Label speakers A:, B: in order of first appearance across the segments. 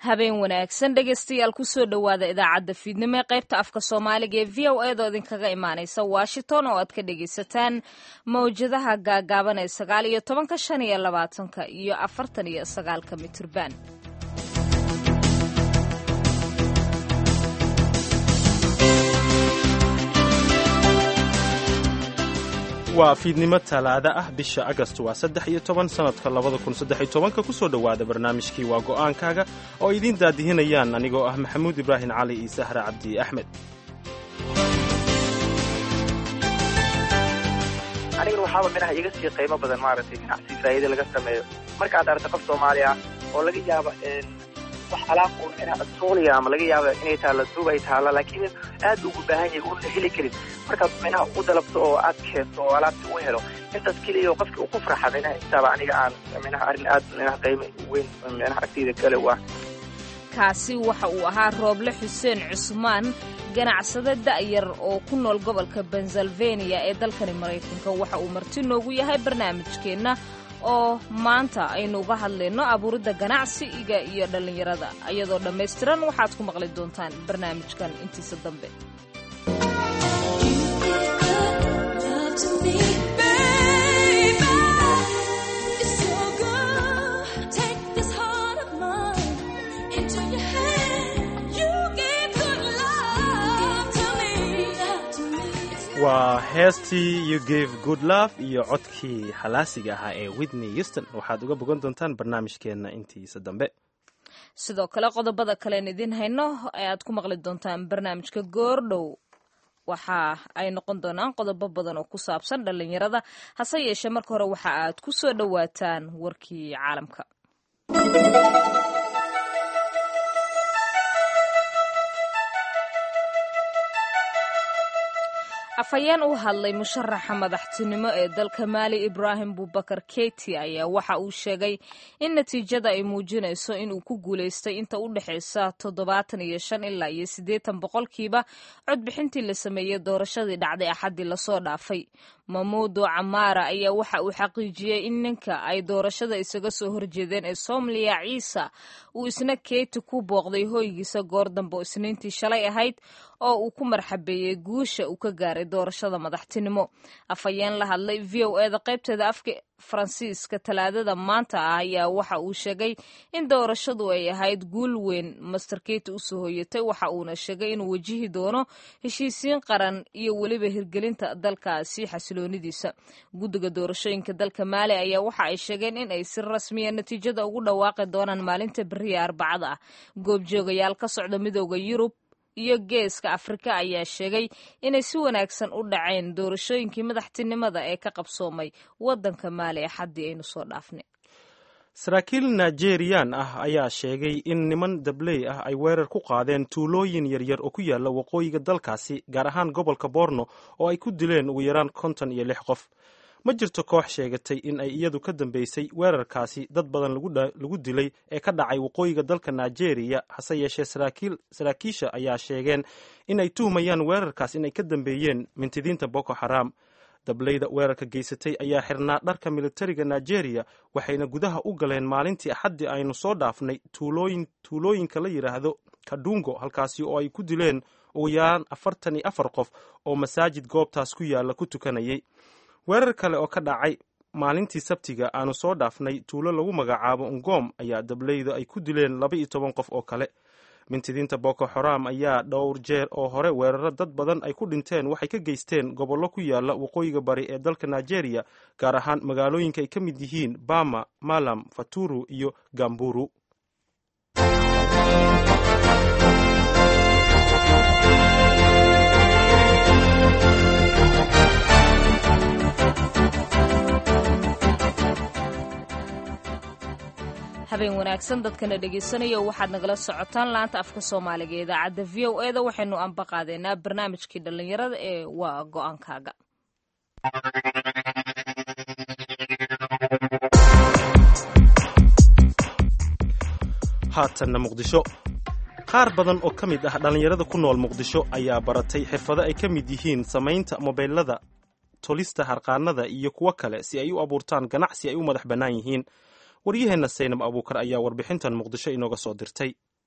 A: habeen wanaagsan dhegaystayaal kusoo dhowaada idaacadda fiidnimo ee qaybta afka soomaaliga ee v o eedoo idinkaga imaanaysa washington oo aad ka dhagaysataan mawjadaha gaagaaban ee sagaal iyo tobanka shan iyo labaatanka iyo afartan iyo sagaalka mitirban
B: waa fiidnimo talaada ah bisha agast waa saddex iyo toban sannadka labada kun saddex iyo tobanka kusoo dhowaada barnaamijkii waa go'aankaaga oo idiin daadihinayaan anigoo ah maxamuud ibraahim cali iyo sahra cabdi axmed
C: anigana waxaaba minaha iga sii qiimo badan maaragtay ganacsi faa'iida laga sameeyo markaad aragto qof soomaaliya oo laga yaaba wax alaab uun minaha suuliya ama laga yaaba inay taalla duub ay taalla laakiin aad ugu baahan yahay uuna heli karin markaad minaha u dalabto oo aad keento oo alaabta u helo intaas keliya oo qofka uku farxa minaha intaaba aniga aan minaha arrin aad minaha qiimo weyn minaha agteyda kale u ah
A: kaasi waxa uu ahaa rooble xuseen cusmaan ganacsade da'yar oo ku nool gobolka pennsylvania ee dalkani maraykanka waxa uu marti noogu yahay barnaamijkeenna oo maanta aynu uga hadlayno abuuridda ganacsiga iyo dhallinyarada iyadoo dhammaystiran waxaad ku maqli doontaan barnaamijkan intiisa dambe
B: waa heestii you gave good love iyo codkii halaasiga ahaa ee whitney houston waxaad uga bogan doontaan barnaamijkeenna intiisa dambe
A: sidoo kale qodobada kalean idiin hayno ee aad ku maqli doontaan barnaamijka goordhow waxa ay noqon doonaan qodobo badan oo ku saabsan dhallinyarada hase yeeshee marka hore waxa aad ku soo dhowaataan warkii caalamka afhayeen u hadlay musharaxa madaxtinimo ee dalka maali ibraahim bubakar keyti ayaa waxa uu sheegay in natiijada ay muujinayso inuu ku guulaystay inta u dhexaysa toddobaatan iyo shan ilaa iyo siddeetan boqolkiiba codbixintii la sameeyey doorashadii dhacday axaddii lasoo dhaafay mamuudo camaara ayaa waxa uu xaqiijiyey in ninka ay doorashada isaga soo horjeedeen ee somaliya ciisa uu isna keyti ku booqday hoygiisa goor dambe oo isniintii shalay ahayd oo uu ku marxabeeyey guusha uu ka gaaray doorashada madaxtinimo afhayeen la hadlay v o eda qaybteeda afka faransiiska talaadada maanta ah ayaa waxa uu sheegay in doorashadu ay ahayd guul weyn master keyti usoo hoyatay waxa uuna sheegay inuu wajihi doono heshiisiin qaran iyo weliba hirgelinta dalkaasi xasiloonidiisa guddiga doorashooyinka dalka maali ayaa waxa ay sheegeen in ay si rasmiya natiijada ugu dhawaaqi doonaan maalinta beriya arbacada ah goobjoogayaal ka socda midooda yurub iyo geeska afrika ayaa sheegay inay si wanaagsan u dhaceen doorashooyinkii madaxtinimada ee ka qabsoomay waddanka maali ee xaddii aynu soo dhaafnay
B: saraakiil nigeriyaan ah ayaa sheegay in niman dabley ah ay weerar ku qaadeen tuulooyin yaryar oo ku yaala waqooyiga dalkaasi gaar ahaan gobolka borno oo ay ku dileen ugu yaraan konton iyo lix qof ma jirto koox sheegatay in ay iyadu ka dambeysay weerarkaasi dad badan lagu dilay ee ka dhacay waqooyiga dalka nigeria hase yeeshee saraakiisha ayaa sheegeen in ay tuhmayaan weerarkaas inay ka dambeeyeen mintidiinta boko xaram dableyda weerarka geysatay ayaa xirnaa dharka militariga nigeria waxayna gudaha u galeen maalintii axaddii aynu soo dhaafnay tuulooyinka la yidhaahdo kadungo halkaasi oo ay ku dileen ugu yaraan afartan iyo afar qof oo masaajid goobtaas ku yaala ku tukanayay weerar kale oo ka dhacay maalintii sabtiga aanu soo dhaafnay tuulo lagu magacaabo ngom ayaa dableyda ay ku dileen laba iyo toban qof oo kale mintidiinta boko xaram ayaa dhowr jeer oo hore weeraro dad badan ay ku dhinteen waxay ka geysteen gobollo ku yaala waqooyiga bari ee dalka nigeria gaar ahaan magaalooyinka ay ka mid yihiin bama malam faturu iyo gamburu
A: habeen wanaagsan dadkana dhegaysanaya waxaad nagala socotaan laanta afka soomaaliga ee idaacadda v o eda waxaynu ambaqaadeynaa barnaamijkii dhallinyarada ee waa go-aankaaga
B: haatanna muqdisho qaar badan oo ka mid ah dhallinyarada ku nool muqdisho ayaa baratay xirfado ay ka mid yihiin samaynta mobeylada tolista harqaanada iyo kuwo kale si ay u abuurtaan ganacsi ay u madax bannaan yihiin waryaheenna saynab abuukar ayaa warbixintan muqdisho inooga soo dirtay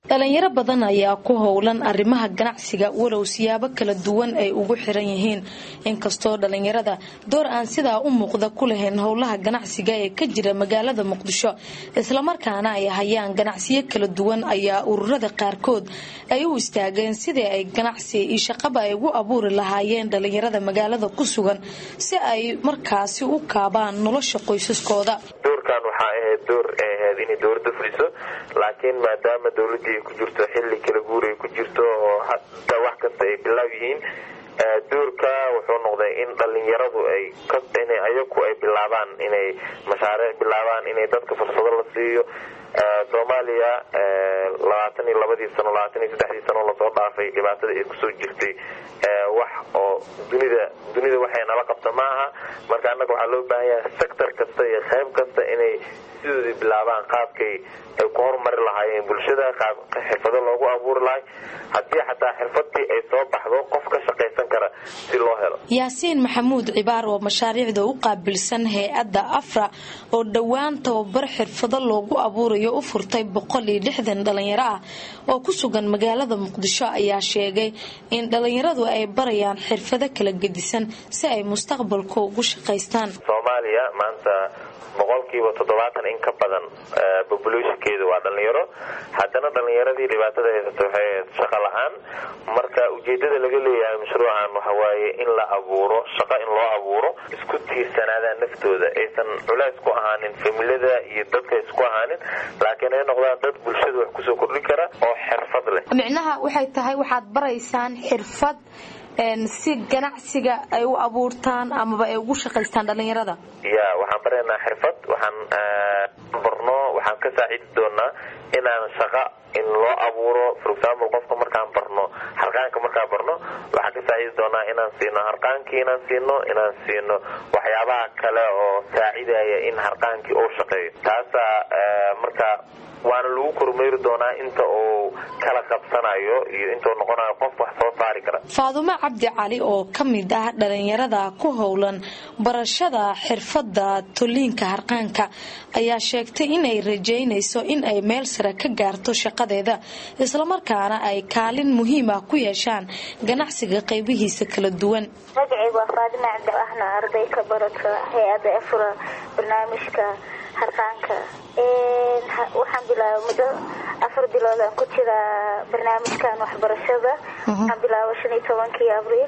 D: dhalinyaro badan ayaa ku howlan arrimaha ganacsiga walow siyaabo kala duwan ay ugu xiran yihiin inkastoo dhalinyarada door aan sidaa u muuqda ku lahayn howlaha ganacsiga ee ka jira magaalada muqdisho islamarkaana ay hayaan ganacsiyo kala duwan ayaa ururada qaarkood ay u istaageen sidii ay ganacsi iyo shaqaba ay ugu abuuri lahaayeen dhalinyarada magaalada ku sugan si ay markaasi u kaabaan nolosha qoysaskooda
E: doorkan waxaa ahayd door ay ahayd inay dowladda fuliso laakiin maadaama dowladii ay ku jirto xilli kala guur ay ku jirto oo hadda wax kasta ay bilaaw yihiin doorka wuxuu noqday in dhalinyaradu ay inay ayaku ay bilaabaan inay mashaariic bilaabaan inay dadka fursado la siiyo soomaaliya labaatan iyo labadii sano labaatan iyo saddexdii sano lasoo dhaafay dhibaatada ay kusoo jirtay wax oo dunida dunida waxay nala qabta ma aha marka annaga waxaa loo baahan yahay sector kasta iyo qayb kasta inay sidoodii bilaabaan qaabkay ay ku horumari lahaayeen bulshada qaab xirfado loogu abuuri lahay haddii xataa xirfadii ay soo baxdo qof ka shaqaysan kara si loo helo
D: yaasiin maxamuud cibaar oo mashaariicda u qaabilsan hay-adda afra oo dhowaan tababar xirfado loogu abuurayo u furtay boqol iyo lixdan dhalinyaro ah oo ku sugan magaalada muqdisho ayaa sheegay in dhalinyaradu ay barayaan xirfado kala gedisan si ay mustaqbalku ugu shaqaystaan
E: soomaaliya maanta boqolkiiba toddobaatan in ka badan populationkeedu waa dhalinyaro haddana dhalinyaradii dhibaatada haysata waxay shaqo la-aan marka ujeedada laga leeyahay mashruucan waxawaaye in la abuuro shaqo in loo abuuro isku tiirsanaadaan naftooda aysan culays ku ahaanin familada iyo dadka isku ahaanin laakiin ay noqdaan dad bulshada wax kusoo kordhin kara oo xirfad leh
D: micnaha waxay tahay waxaad baraysaan xirfad si ganacsiga ay u abuurtaan amaba ay ugu shaqaystaan dhalinyarada
E: ya waxaan baraynaa xirfad waxaan barno waxaan ka saacidi doonaa inaan shaqa in loo abuuro for example qofka markaan barno harqaanka markaan barno waxaan ka saacidi doonaa inaan siino harqaankii inaan siino inaan siino waxyaabaha kale oo saacidaya in harqaankii uu shaqeeyo taasaa marka waana lagu kormeeri doonaa inta uu kala qabsanayo iyo intuu noqonayo qof wax soo saari kara
D: faadumo cabdi cali oo ka mid ah dhalinyarada ku howlan barashada xirfada toliinka harqaanka ayaa sheegtay inay rajeynayso in ay meel sare ka gaarto shaqadeeda islamarkaana ay kaalin muhiim ah ku yeeshaan ganacsiga qaybihiisa kala duwan
F: magacaygu waa faadima cabdi ahna arday ka barata hay-ada efra barnaamijka harqaanka waxaan bilaabay muddo afar bilood aan ku jiraa barnaamijkan waxbarashada waxaan bilaabay shan iyo tobankii abriil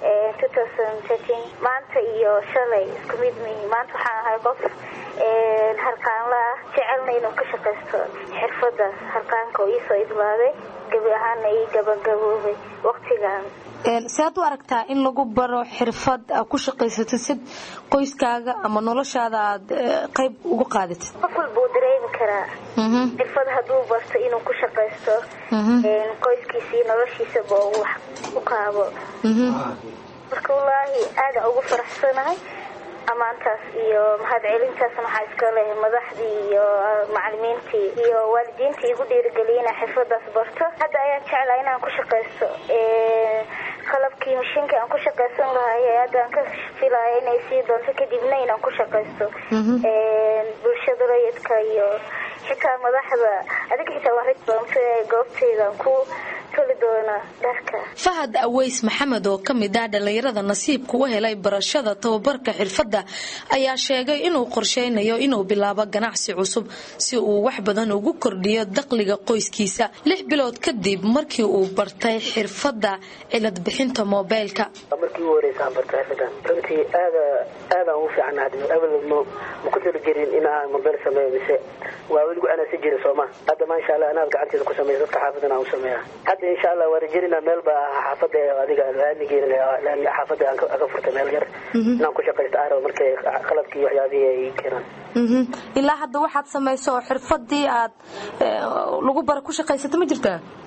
F: maanta iyo shalay isku mid mihi maanta waxaan ahay qof harqaanla ah jecelna inuu ka shaqaysto xirfadaas harqaanka oo iisoo idlaaday gebi ahaana ii gabagaboobay waqtigan
D: siaad u aragtaa in lagu baro xirfad ku shaqaysatid sid qoyskaaga ama noloshaada aad qayb ugu qaadatid
F: qof walbuu dareemi karaa xirfad hadduu barto inuu ku shaqaysto qoyskiisa iyo noloshiisaba uu wax u qaabo marka wallaahi aadaan ugu faraxsanahay ammaantaas iyo mahadcelintaas maxaa iska leh madaxdii iyo macalimiintii iyo waalidiintii igu dhiirigeliya inaan xirfadaas barto hadda ayaan jeclaa inaan ku shaqaysto qalabkii mashiinka aan ku shaqaysan lahay haddaan ka filaya inay sii doonto kadibna inaan ku shaqaysto bulshada rayidka iyo xitaa madaxda adiga xitaa waan raj doonto goobtaydan ku
D: fahad aweys maxamed oo ka mid ah dhallinyarada nasiibka u helay barashada tababarka xirfadda ayaa sheegay inuu qorsheynayo inuu bilaabo ganacsi cusub si uu wax badan ugu kordhiyo dakhliga qoyskiisa lix bilood kadib markii uu bartay xirfadda cilad bixinta moobeylka
G: markii ugu horeysaan bartay xirfadan runtii aada aadaan ugu fiican abal ma ku tali jirin in aan mobeyl sameeyo mise waa weligu anaa si jira sooma hadda maasha allah anaad gacanteeda ku sameeya dadka xaafadan aan u sameeya hadda insha allah waa rajerina meel baa xaafada adiga laamigeena xaafada aan ka furtay meel yar inaan ku shaqaysto arab markay qalabkii waxyaabihii ay keenaan
D: ilaa hadda waxaad samayso oo xirfadii aad lagu bara ku shaqaysata ma jirtaa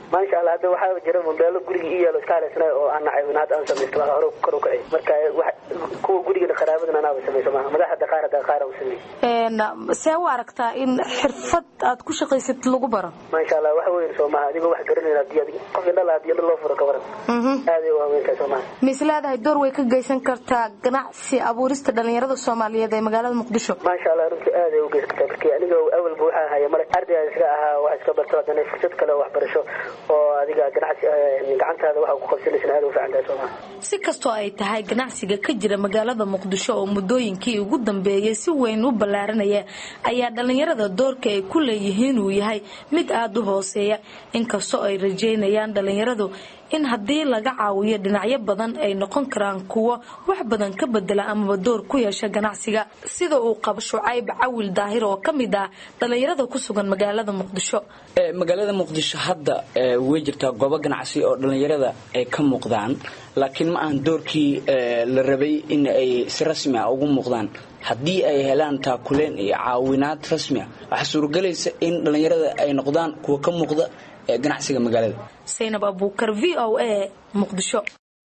G: maasha allah hadda waxaa jira mobeelo guriga i yaalo iska haleysnay oo aan nacay hadda aan samaysto waa hore kor u kacay marka kuwa gurigana qaraabadan anaaba samayso maaha madaxda qaar hadda qaar u sameeyey
D: see u aragtaa in xirfad aad ku shaqaysatid lagu baro
G: maasha allah wax weyn soo maaha adigoo wax garanayn hadii adig qof indhala hadii indha loo furo ka waran aaday u haweentahay soo maaha
D: mis leedahay door way ka geysan kartaa ganacsi abuurista dhalinyarada soomaaliyeed ee magaalada muqdisho
G: maasha allah runtii aaday u geysan kartaa markii aniga awalba waxaa ahaya male ardayga iska ahaa wax iska barto haddana fursad kale oo waxbarasho oo adiga ganacsi gacantaada waxa ku qabsanaysan aad u fiican tahay soo maaha
D: si kastoo ay tahay ganacsiga ka jira magaalada muqdisho oo muddooyinkii ugu dambeeyey si weyn u ballaaranaya ayaa dhalinyarada doorka ay ku leeyihiin uu yahay mid aada u hooseeya inkastoo ay rajeynayaan dhalinyaradu in haddii laga caawiyo dhinacyo badan ay noqon karaan kuwo wax badan ka bedela amaba door ku yeesha ganacsiga sida uu qabo shucayb cawil daahir oo ka mid ah dhalinyarada ku sugan magaalada muqdisho
H: magaalada muqdisho hadda way jirtaa goobo ganacsi oo dhalinyarada ay ka muuqdaan laakiin ma ahan doorkii la rabay in ay si rasmi ah ugu muuqdaan haddii ay helaan taakuleen iyo caawinaad rasmi ah waxaa suurogelaysa in dhallinyarada ay noqdaan kuwa ka muuqda ee ganacsiga magaalada
D: saynab abuukar v o a muqdisho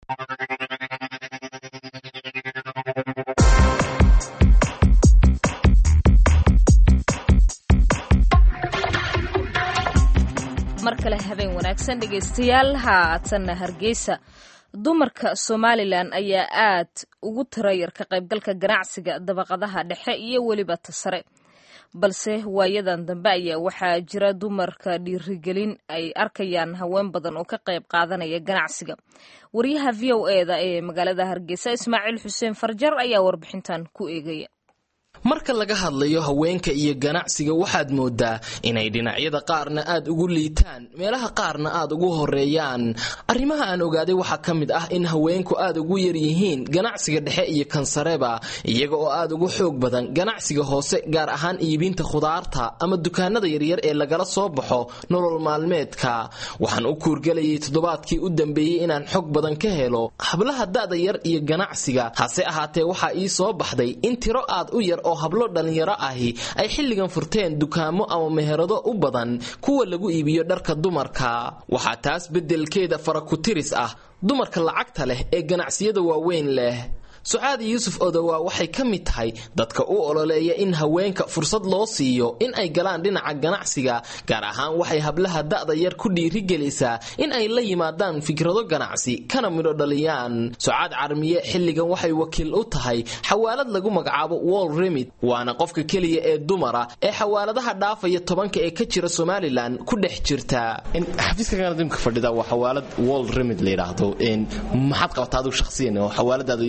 A: mar kale habeen wanaagsan dhegaystayaal haatanna hargeysa dumarka somalilan ayaa aad ugu tirayar ka qaybgalka ganacsiga dabaqadaha dhexe iyo weliba ta sare balse waayadan dambe ayaa waxaa jira dumarka dhiirigelin ay arkayaan haween badan oo ka qayb qaadanaya ganacsiga wariyaha v o eda ee magaalada hargeysa ismaaciil xuseen farjar ayaa warbixintan ku eegaya
I: marka laga hadlayo haweenka iyo ganacsiga waxaad moodaa inay dhinacyada qaarna aad ugu liitaan meelaha qaarna aad ugu horeeyaan arrimaha aan ogaaday waxaa ka mid ah in haweenku aad ugu yar yihiin ganacsiga dhexe iyo kansareba iyaga oo aad ugu xoog badan ganacsiga hoose gaar ahaan iibinta khudaarta ama dukaanada yaryar ee lagala soo baxo nolol maalmeedka waxaan u kuurgelayay toddobaadkii u dambeeyey inaan xog badan ka helo hablaha da'da yar iyo ganacsiga hase ahaatee waxaa ii soo baxday in tiro aad u yar oo hablo dhallinyaro ahi ay xilligan furteen dukaamo ama meherado u badan kuwa lagu iibiyo dharka dumarka waxaa taas beddelkeeda farakutiris ah dumarka lacagta leh ee ganacsiyada waaweyn leh sucaad yuusuf odowaa waxay ka mid tahay dadka u ololeeya in haweenka fursad loo siiyo in ay galaan dhinaca ganacsiga gaar ahaan waxay hablaha da'da yar ku dhiirigelisaa in ay la yimaadaan fikrado ganacsi kana midho dhaliyaan sucaad carmiye xilligan waxay wakiil u tahay xawaalad lagu magacaabo wall remid waana qofka keliya ee dumara ee xawaaladaha dhaafaya tobanka ee ka jira somalilan ku dhex jirta xafiiska fadhida waa xawaalad wall remid la yidhaahdo maxaad qabataa adigu shaqsiyan oo xawaaladaada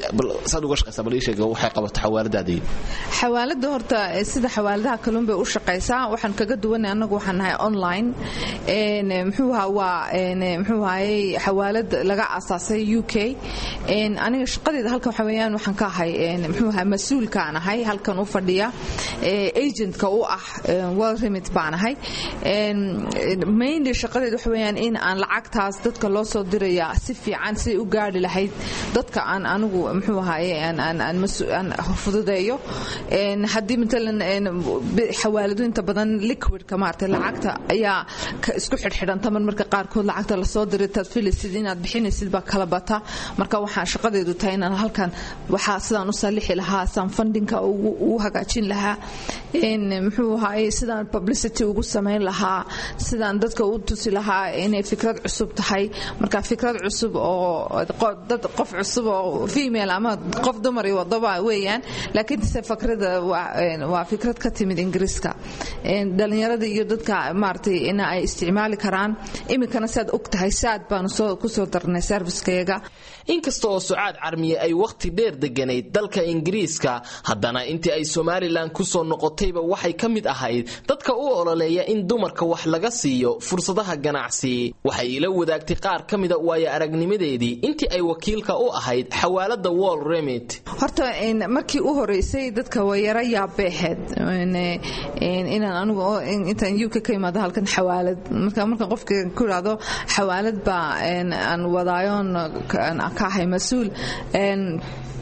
J: xawaalada horta sida xawaaladaha kalun bay u shaqaysaa waxaan kaga duwanay anagu waxaan nahay online mxuuha waa mxuu ahaye xawaalad laga aasaasay u k aniga shaqadeeda halkan waxa weeyaan waxaan ka ahay mxuu ahay mas-uulkaan ahay halkan u fadhiya agentka u ah world remit baan ahay mainly shaqadeeda waxa weeyaan in aan lacagtaas dadka loo soo diraya si fiican siday u gaari lahayd dadka aan anigu mxuu ahaye aan fududeeyo haddii matalan xawaaladu inta badan liquidka maarata lacagta ayaa isku xidhxidhanta mar marka qaarkood lacagta lasoo diray taad filaysid inaad bixinaysid baa kala bata marka waxaa shaqadeedu tahay inaan halkan waxaa sidaan u sallixi lahaa sidaan fundinka ugu hagaajin lahaa muxuu ahaye sidaan publicity ugu samayn lahaa sidaan dadka u tusi lahaa inay fikrad cusub tahay marka fikrad cusub oo dad qof cusub oo female ama qof dumar iyo wadaba weeyaan laakiin se fikrada waa fikrad ka timid ingiriiska dhalinyarada iyo dadka maaragtay in ay isticmaali karaan iminkana siaad og tahay saad baanu kusoo darnay servicekeyaga
I: inkasta oo sucaad carmiye ay wakhti dheer deganayd dalka ingiriiska haddana intii ay somalilan kusoo noqotayba waxay ka mid ahayd dadka u ololeeya in dumarka wax laga siiyo fursadaha ganacsi waxay ila wadaagtay qaar ka mida waayo aragnimadeedii intii ay wakiilka u ahayd xawaalada wall remit
J: horta markii u horeysay dadka wayaro yaabeexeed inaan anigu intaan uk ka imaado halkan xawaalad marka marka qofka ku idhaahdo xawaalad baa aan wadaayoon ka ahay mas-uul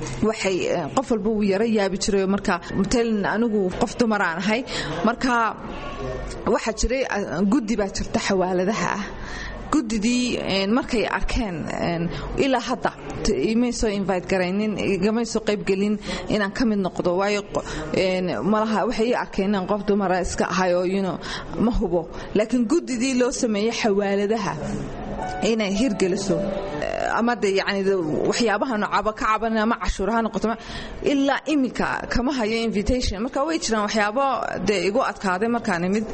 J: waxay qof walba uu yara yaabi jiray marka matalan anigu qof dumaraan ahay marka waxaa jiray guddi baa jirta xawaaladaha ah gudidii markay arkeen ilaa hadda imay soo invite garaynin igamay soo qaybgelin inaan ka mid noqdo waayo malaha waxay ii arkeen inaan qof dumara iska ahay oo yuno ma hubo laakiin gudidii loo sameeyey xawaaladaha inay hirgeliso ama de yani waxyaabaha nocaba ka caban ama cashuur ha noqoto ilaa iminka kama hayo invitation marka way jiraan waxyaabo dee igu adkaaday markaan imid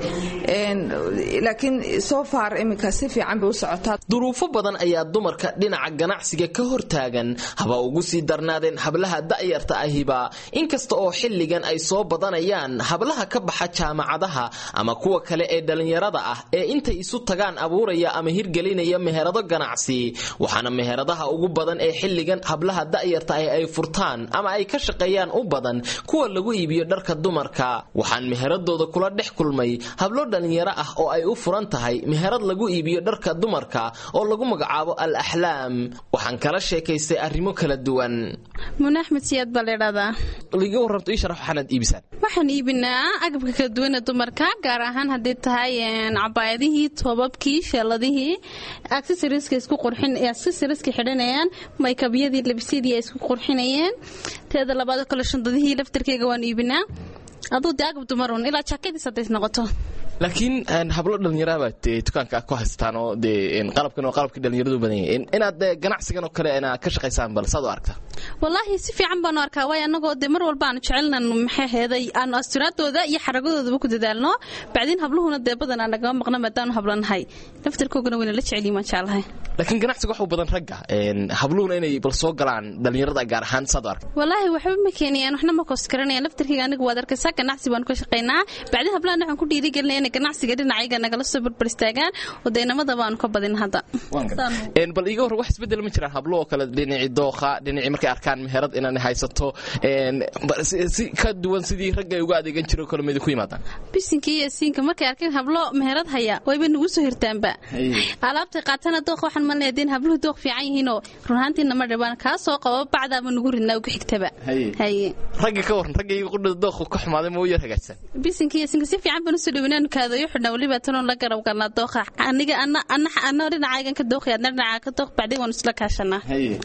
J: laakiin so far iminka si fiican bay u socotaa
I: duruufo badan ayaa dumarka dhinaca ganacsiga ka hortaagan haba ugu sii darnaadeen hablaha da'yarta ahiba inkasta oo xilligan ay soo badanayaan hablaha ka baxa jaamacadaha ama kuwa kale ee dhallinyarada ah ee intay isu tagaan abuuraya ama hirgelinaya meherado ganacsi waxaana meheradaha ugu badan ee xilligan hablaha da'yarta ah ay furtaan ama ay ka shaqeeyaan u badan kuwa lagu iibiyo dharka dumarka waxaan meheradooda kula dhex kulmay hablo dhallinyaro ah oo ay u furan tahay meherad lagu iibiyo dharka dumarka oo lagu magacaabo al axlaam waxaan kala sheekaystay arrimo kala duwan
K: mune axmed siyaad baa laydhahdaa
I: liga warramto ii sharax waxaanaad iibisaan
K: waxaan iibinaa agabka kala duwana dumarka gaar ahaan haddii tahay cabaayadihii toobabkii sheeladihii accessoriska isku qurxin accessoriska xidhanayaan maykabyadii labisyadii ay isku qurxinayeen teeda labaad kale shandadihii laftarkeyga waan iibinaa aduu dee agab dumarun ilaa jaakadiis haddays noqoto
I: laakiin hablo dhallinyarabaad dukaanka ku haystaan oo dee qalabkan oo qalabkii dhallinyaradu badan yahay inaad ganacsigan oo kale inaad ka shaqaysaan bal saad u aragtaa
K: wallaahi si fiican baanu arkaa waayo annagoo dee mar walba aanu jecelnan maxay heeday aanu asturaadooda iyo xaragadoodaba ku dadaalno bacdiin habluhuna dee badanaa nagama maqna maadaanu hablanahay laftarkoogana wayna la jeceliyin waan jeclahay
I: laakiin ganacsiga waxu badan ragga habluhuna inay bal soo galaan dhallinyarada gaar ahaan saad u aragtaa
K: wallaahi waxba ma keenayaan waxna ma koos garanayaan laftarkeyga aniga waad arkaysaa ganacsi baanu ka shaqaynaa bacdiin hablahan waxaan ku dhiirigelinaya inay ganacsiga dhinacayaga nagala soo barbar istaagaan oo deynamada baanu ka badin hadda
I: bal iiga hor wax isbedel ma jiraan hablo oo kale dhinacii dooqa dhinacii markay arkaan meherad inaan haysato si ka duwan sidii ragga ay uga adeegan jiro kale ma idinku yimaadaan
K: bisinka iyo siinka markay arkeen hablo meherad haya wayba nagu soo hirtaanba alaabtay qaatana dooq waxaan malnaya deen habluhu dooq fiican yihiinoo runahaantiina ma dhibaan kaa soo qabo bacdaaba nagu ridnaa ugu xigtaba
I: ragga ka waran ragga iyaga qudhada dooqa ka xumaaday ma u yar hagaagsan
K: bisinka iyo siinka si fiican baan usoo dhawinaan kaadayo xidhnaa weliba tanoon la garab galnaa dooqa aniga ana ana dhinacaygan ka dooqay adna dhinaca ka dooq bacdii waan isla kaashanaa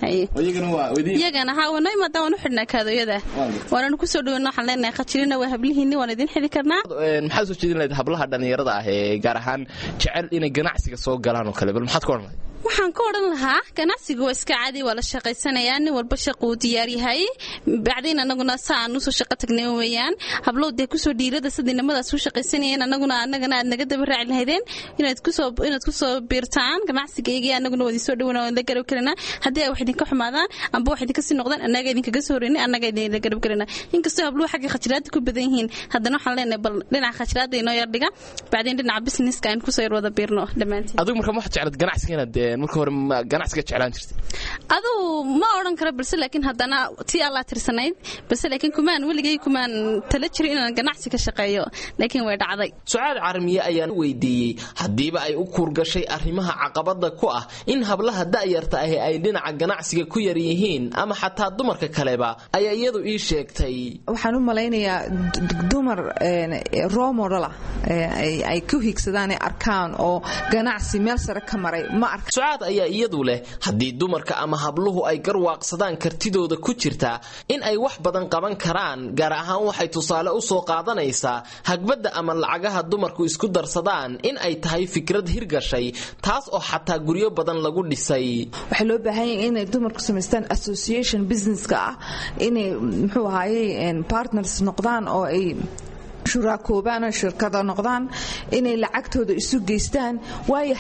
K: iyagana haa wana imaadaan waan u xidhnaa kaadooyada waananu kusoo dhaweyna waxaan leenahay khajirina waa hablihiinni waan idin xili karnaa
I: maxaad soo jeedin lahayd hablaha dhallinyarada ah ee gaar ahaan jecel inay ganacsiga soo galaan oo kale bal maxaad ka odhan lahayd
K: waxaan ka odhan lahaa ganacsigu waa iska caadi waa la shaqaysanayaa nin walba shaquu diyaar yahay bacdiin anaguna sa aan usoo shaqo tagnay weeyaan hablow dee kusoo dhiirada sidinimadaas u shaqaysanayeen anaguna anagana aad naga daba raaci lahaydeen inaad kusoo inaad kusoo biirtaan ganacsigaygii anaguna waa idinsoo dhaweyna waan la garab karinaa haddii ay wax idinka xumaadaan amba wax idinka sii noqdaan annaga idinkaga soo horeynay annaga idinla garab karinaa inkastoo habluhu xagga khajiraada ku badan yihiin haddana waxaan leenahay bal dhinaca khajiraada inoo yar dhiga bacdiin dhinaca businesska aan kusoo yar wada biirno dhammaantiin
I: adigu marka ma waxaad jeclaad ganacsiga inaad marka hore ganacsiga jeclaan jirtay
K: aduu ma odhan karo balse laakiin haddana tii allaa tirsanayd balse laakiin kumaan weligay kumaan tala jiro inaan ganacsi ka shaqeeyo laakiin way dhacday
I: sucaad carmiye ayaan weydiiyey haddiiba ay u kuurgashay arrimaha caqabada ku ah in hablaha da'yarta ahi ay dhinaca ganacsiga ku yar yihiin ama xataa dumarka kaleba ayaa iyadu ii sheegtay
J: waxaan u malaynayaa dumar romodala ay ku higsadaan ee arkaan oo ganacsi meel sare ka maray ma arka
I: sucaad ayaa iyadu leh haddii dumarka ama habluhu ay garwaaqsadaan kartidooda ku jirta in ay wax badan qaban karaan gaar ahaan waxay tusaale u soo qaadanaysaa hagbadda ama lacagaha dumarku isku darsadaan in ay tahay fikrad hirgashay taas oo xataa guryo badan lagu dhisay
J: waxaa loo baahan yahay inay dumarku samaystaan association businesska ah inay muxuu ahaayey partners noqdaan oo ay shuraakoobaan oo shirkada noqdaan inay lacagtooda isu geystaan waayo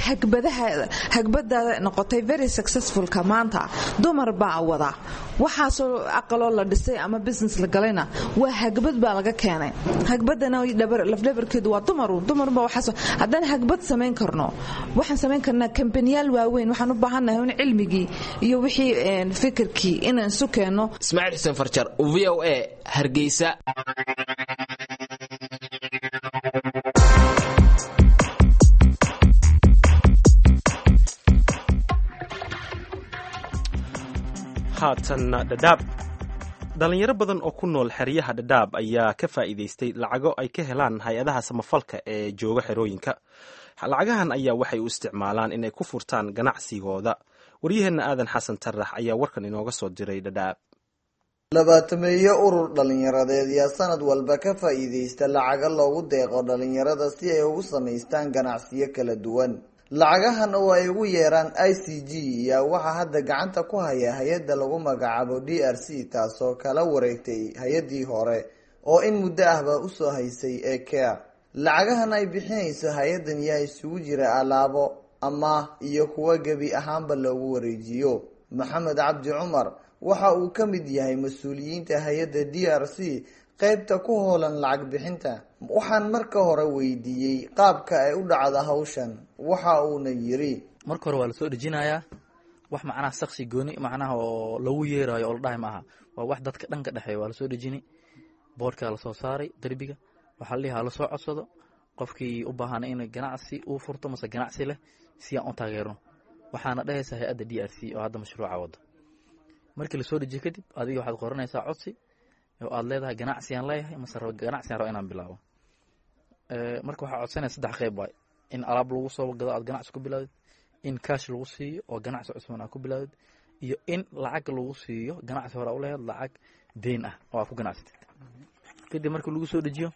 J: hagbada noqotay very successfulka maanta dumar baa wada waxaasoo aqaloo la dhisay ama business la galayna waa hagbad baa laga keenay hagbadana lafdhabarkeedu waa dumaru dumarba waxaas haddaan hagbad samayn karno waxaan samayn karnaa kambaniyaal waaweyn waxaan u baahannahay un cilmigii iyo wixii fikirkii inaan isu keenno
I: ismaaciil xuseen farjar v o a hargeysa
B: haatanna dhadhaab dhalinyaro badan oo ku nool xeryaha dhadhaab ayaa ka faa'iidaystay lacago ay ka helaan hay-adaha samafalka ee jooga xerooyinka lacagahan ayaa waxay u isticmaalaan inay ku furtaan ganacsigooda waryaheenna aadan xasan tarax ayaa warkan inooga soo diray dhadhaab
L: labaatameeyo urur dhalinyaradeed yaa sanad walba ka faa'iidaysta lacago loogu deeqo dhalinyarada si ay ugu samaystaan ganacsiyo kala duwan lacagahan oo ay ugu yeeraan i c g yaa waxaa hadda gacanta ku haya hay-adda lagu magacaabo d r c taasoo kala wareegtay hay-addii hore oo in muddo ahba usoo haysay ee care lacagahan ay bixinayso hay-addan yaa isugu jira alaabo amaah iyo kuwa gebi ahaanba loogu wareejiyo maxamed cabdi cumar waxa uu ka mid yahay mas-uuliyiinta hay-adda d r c qeybta ku hoolan lacag bixinta waxaan marka hore weydiiyey qaabka ay u dhacda hawshan waxa uuna yiri
M: marka hore waa lasoo dhejinayaa wax macnaha saksi gooni macnaha oo lagu yeerayo oo la dhahay maaha waa wax dadka dhanka dhexeeya waa lasoo dhejini boodhkaa lasoo saaray derbiga waxaa la ha lasoo codsado qofkii u baahana in ganacsi uu furto mase ganacsi leh si aan u taageerno waxaana dhehaysa hay-adda d r c oo hadda mashruuca wada markii lasoo dejiye kadib adiga waxaad qoranaysaa codsi oo aad leedahay ganacsigaan leeyahay mase ganacsigaan rabo inaan bilaabo marka waxaa codsanaya saddex qeyb waay in alaab lagu soo gado aad ganacsi ku bilaawdid in kaash lagu siiyo oo ganacsi cusban aad ku bilaawdid iyo in lacag lagu siiyo ganacsi hore u leheed lacag deyn ah oo aad ku ganacsatid kadib markii lagu soo dejiyo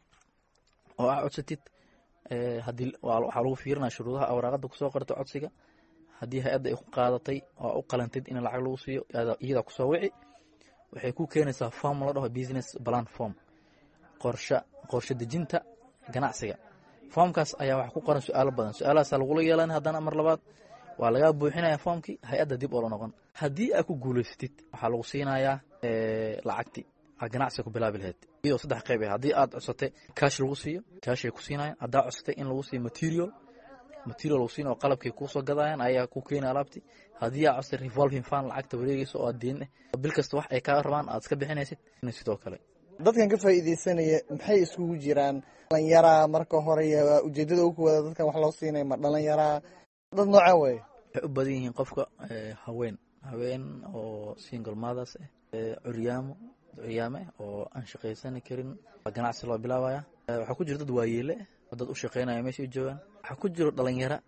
M: oo aad codsatid hadii waxaa lagu fiirinaya shuruudaha awraaqada kusoo qortay codsiga haddii hay-adda ay ku qaadatay oo u qalantid in lacag lagu siiyo iyadaa kusoo wici waxay ku keenaysaa form la dhaho business plan form qorshe qorshe dejinta ganacsiga formkaas ayaa waxa ku qoran su-aalo badan su-aalahaasa lagula yeelan haddana mar labaad waa lagaa buuxinaya formkii hay-adda dib oo la noqon haddii aad ku guulaysatid waxaa lagu siinayaa lacagti aad ganacsiga ku bilaabi lahayd iyadoo saddex qeyb ah haddii aad codsatay kaash lagu siiyo kaashay ku siinayaan haddaa codsatay in lagu siiyo material material lagu siin oo qalabkay kuusoo gadayaan ayaa ku keenaya alaabti haddii aad codsatay revolving fund lacagta wareegaysa oo aad deen bil kasta wax ay kaa rabaan aad iska bixinaysid sidoo kale
L: dadkan ka faa'iidaysanaya maxay iskugu jiraan dhalinyaraa marka hore ujeedada ugu wada dadkan wax loo siinaya ma dhalinyaraa dad nooca wey
M: waxay u badan yihiin qofka haween haween oo single mothers ah curyaamo curyaame oo aan shaqaysani karin ganacsi loo bilaabaya waxaa ku jira dad waayeele oo dad u shaqaynaya meesha u joogaan waxaa ku jiro dhalinyaro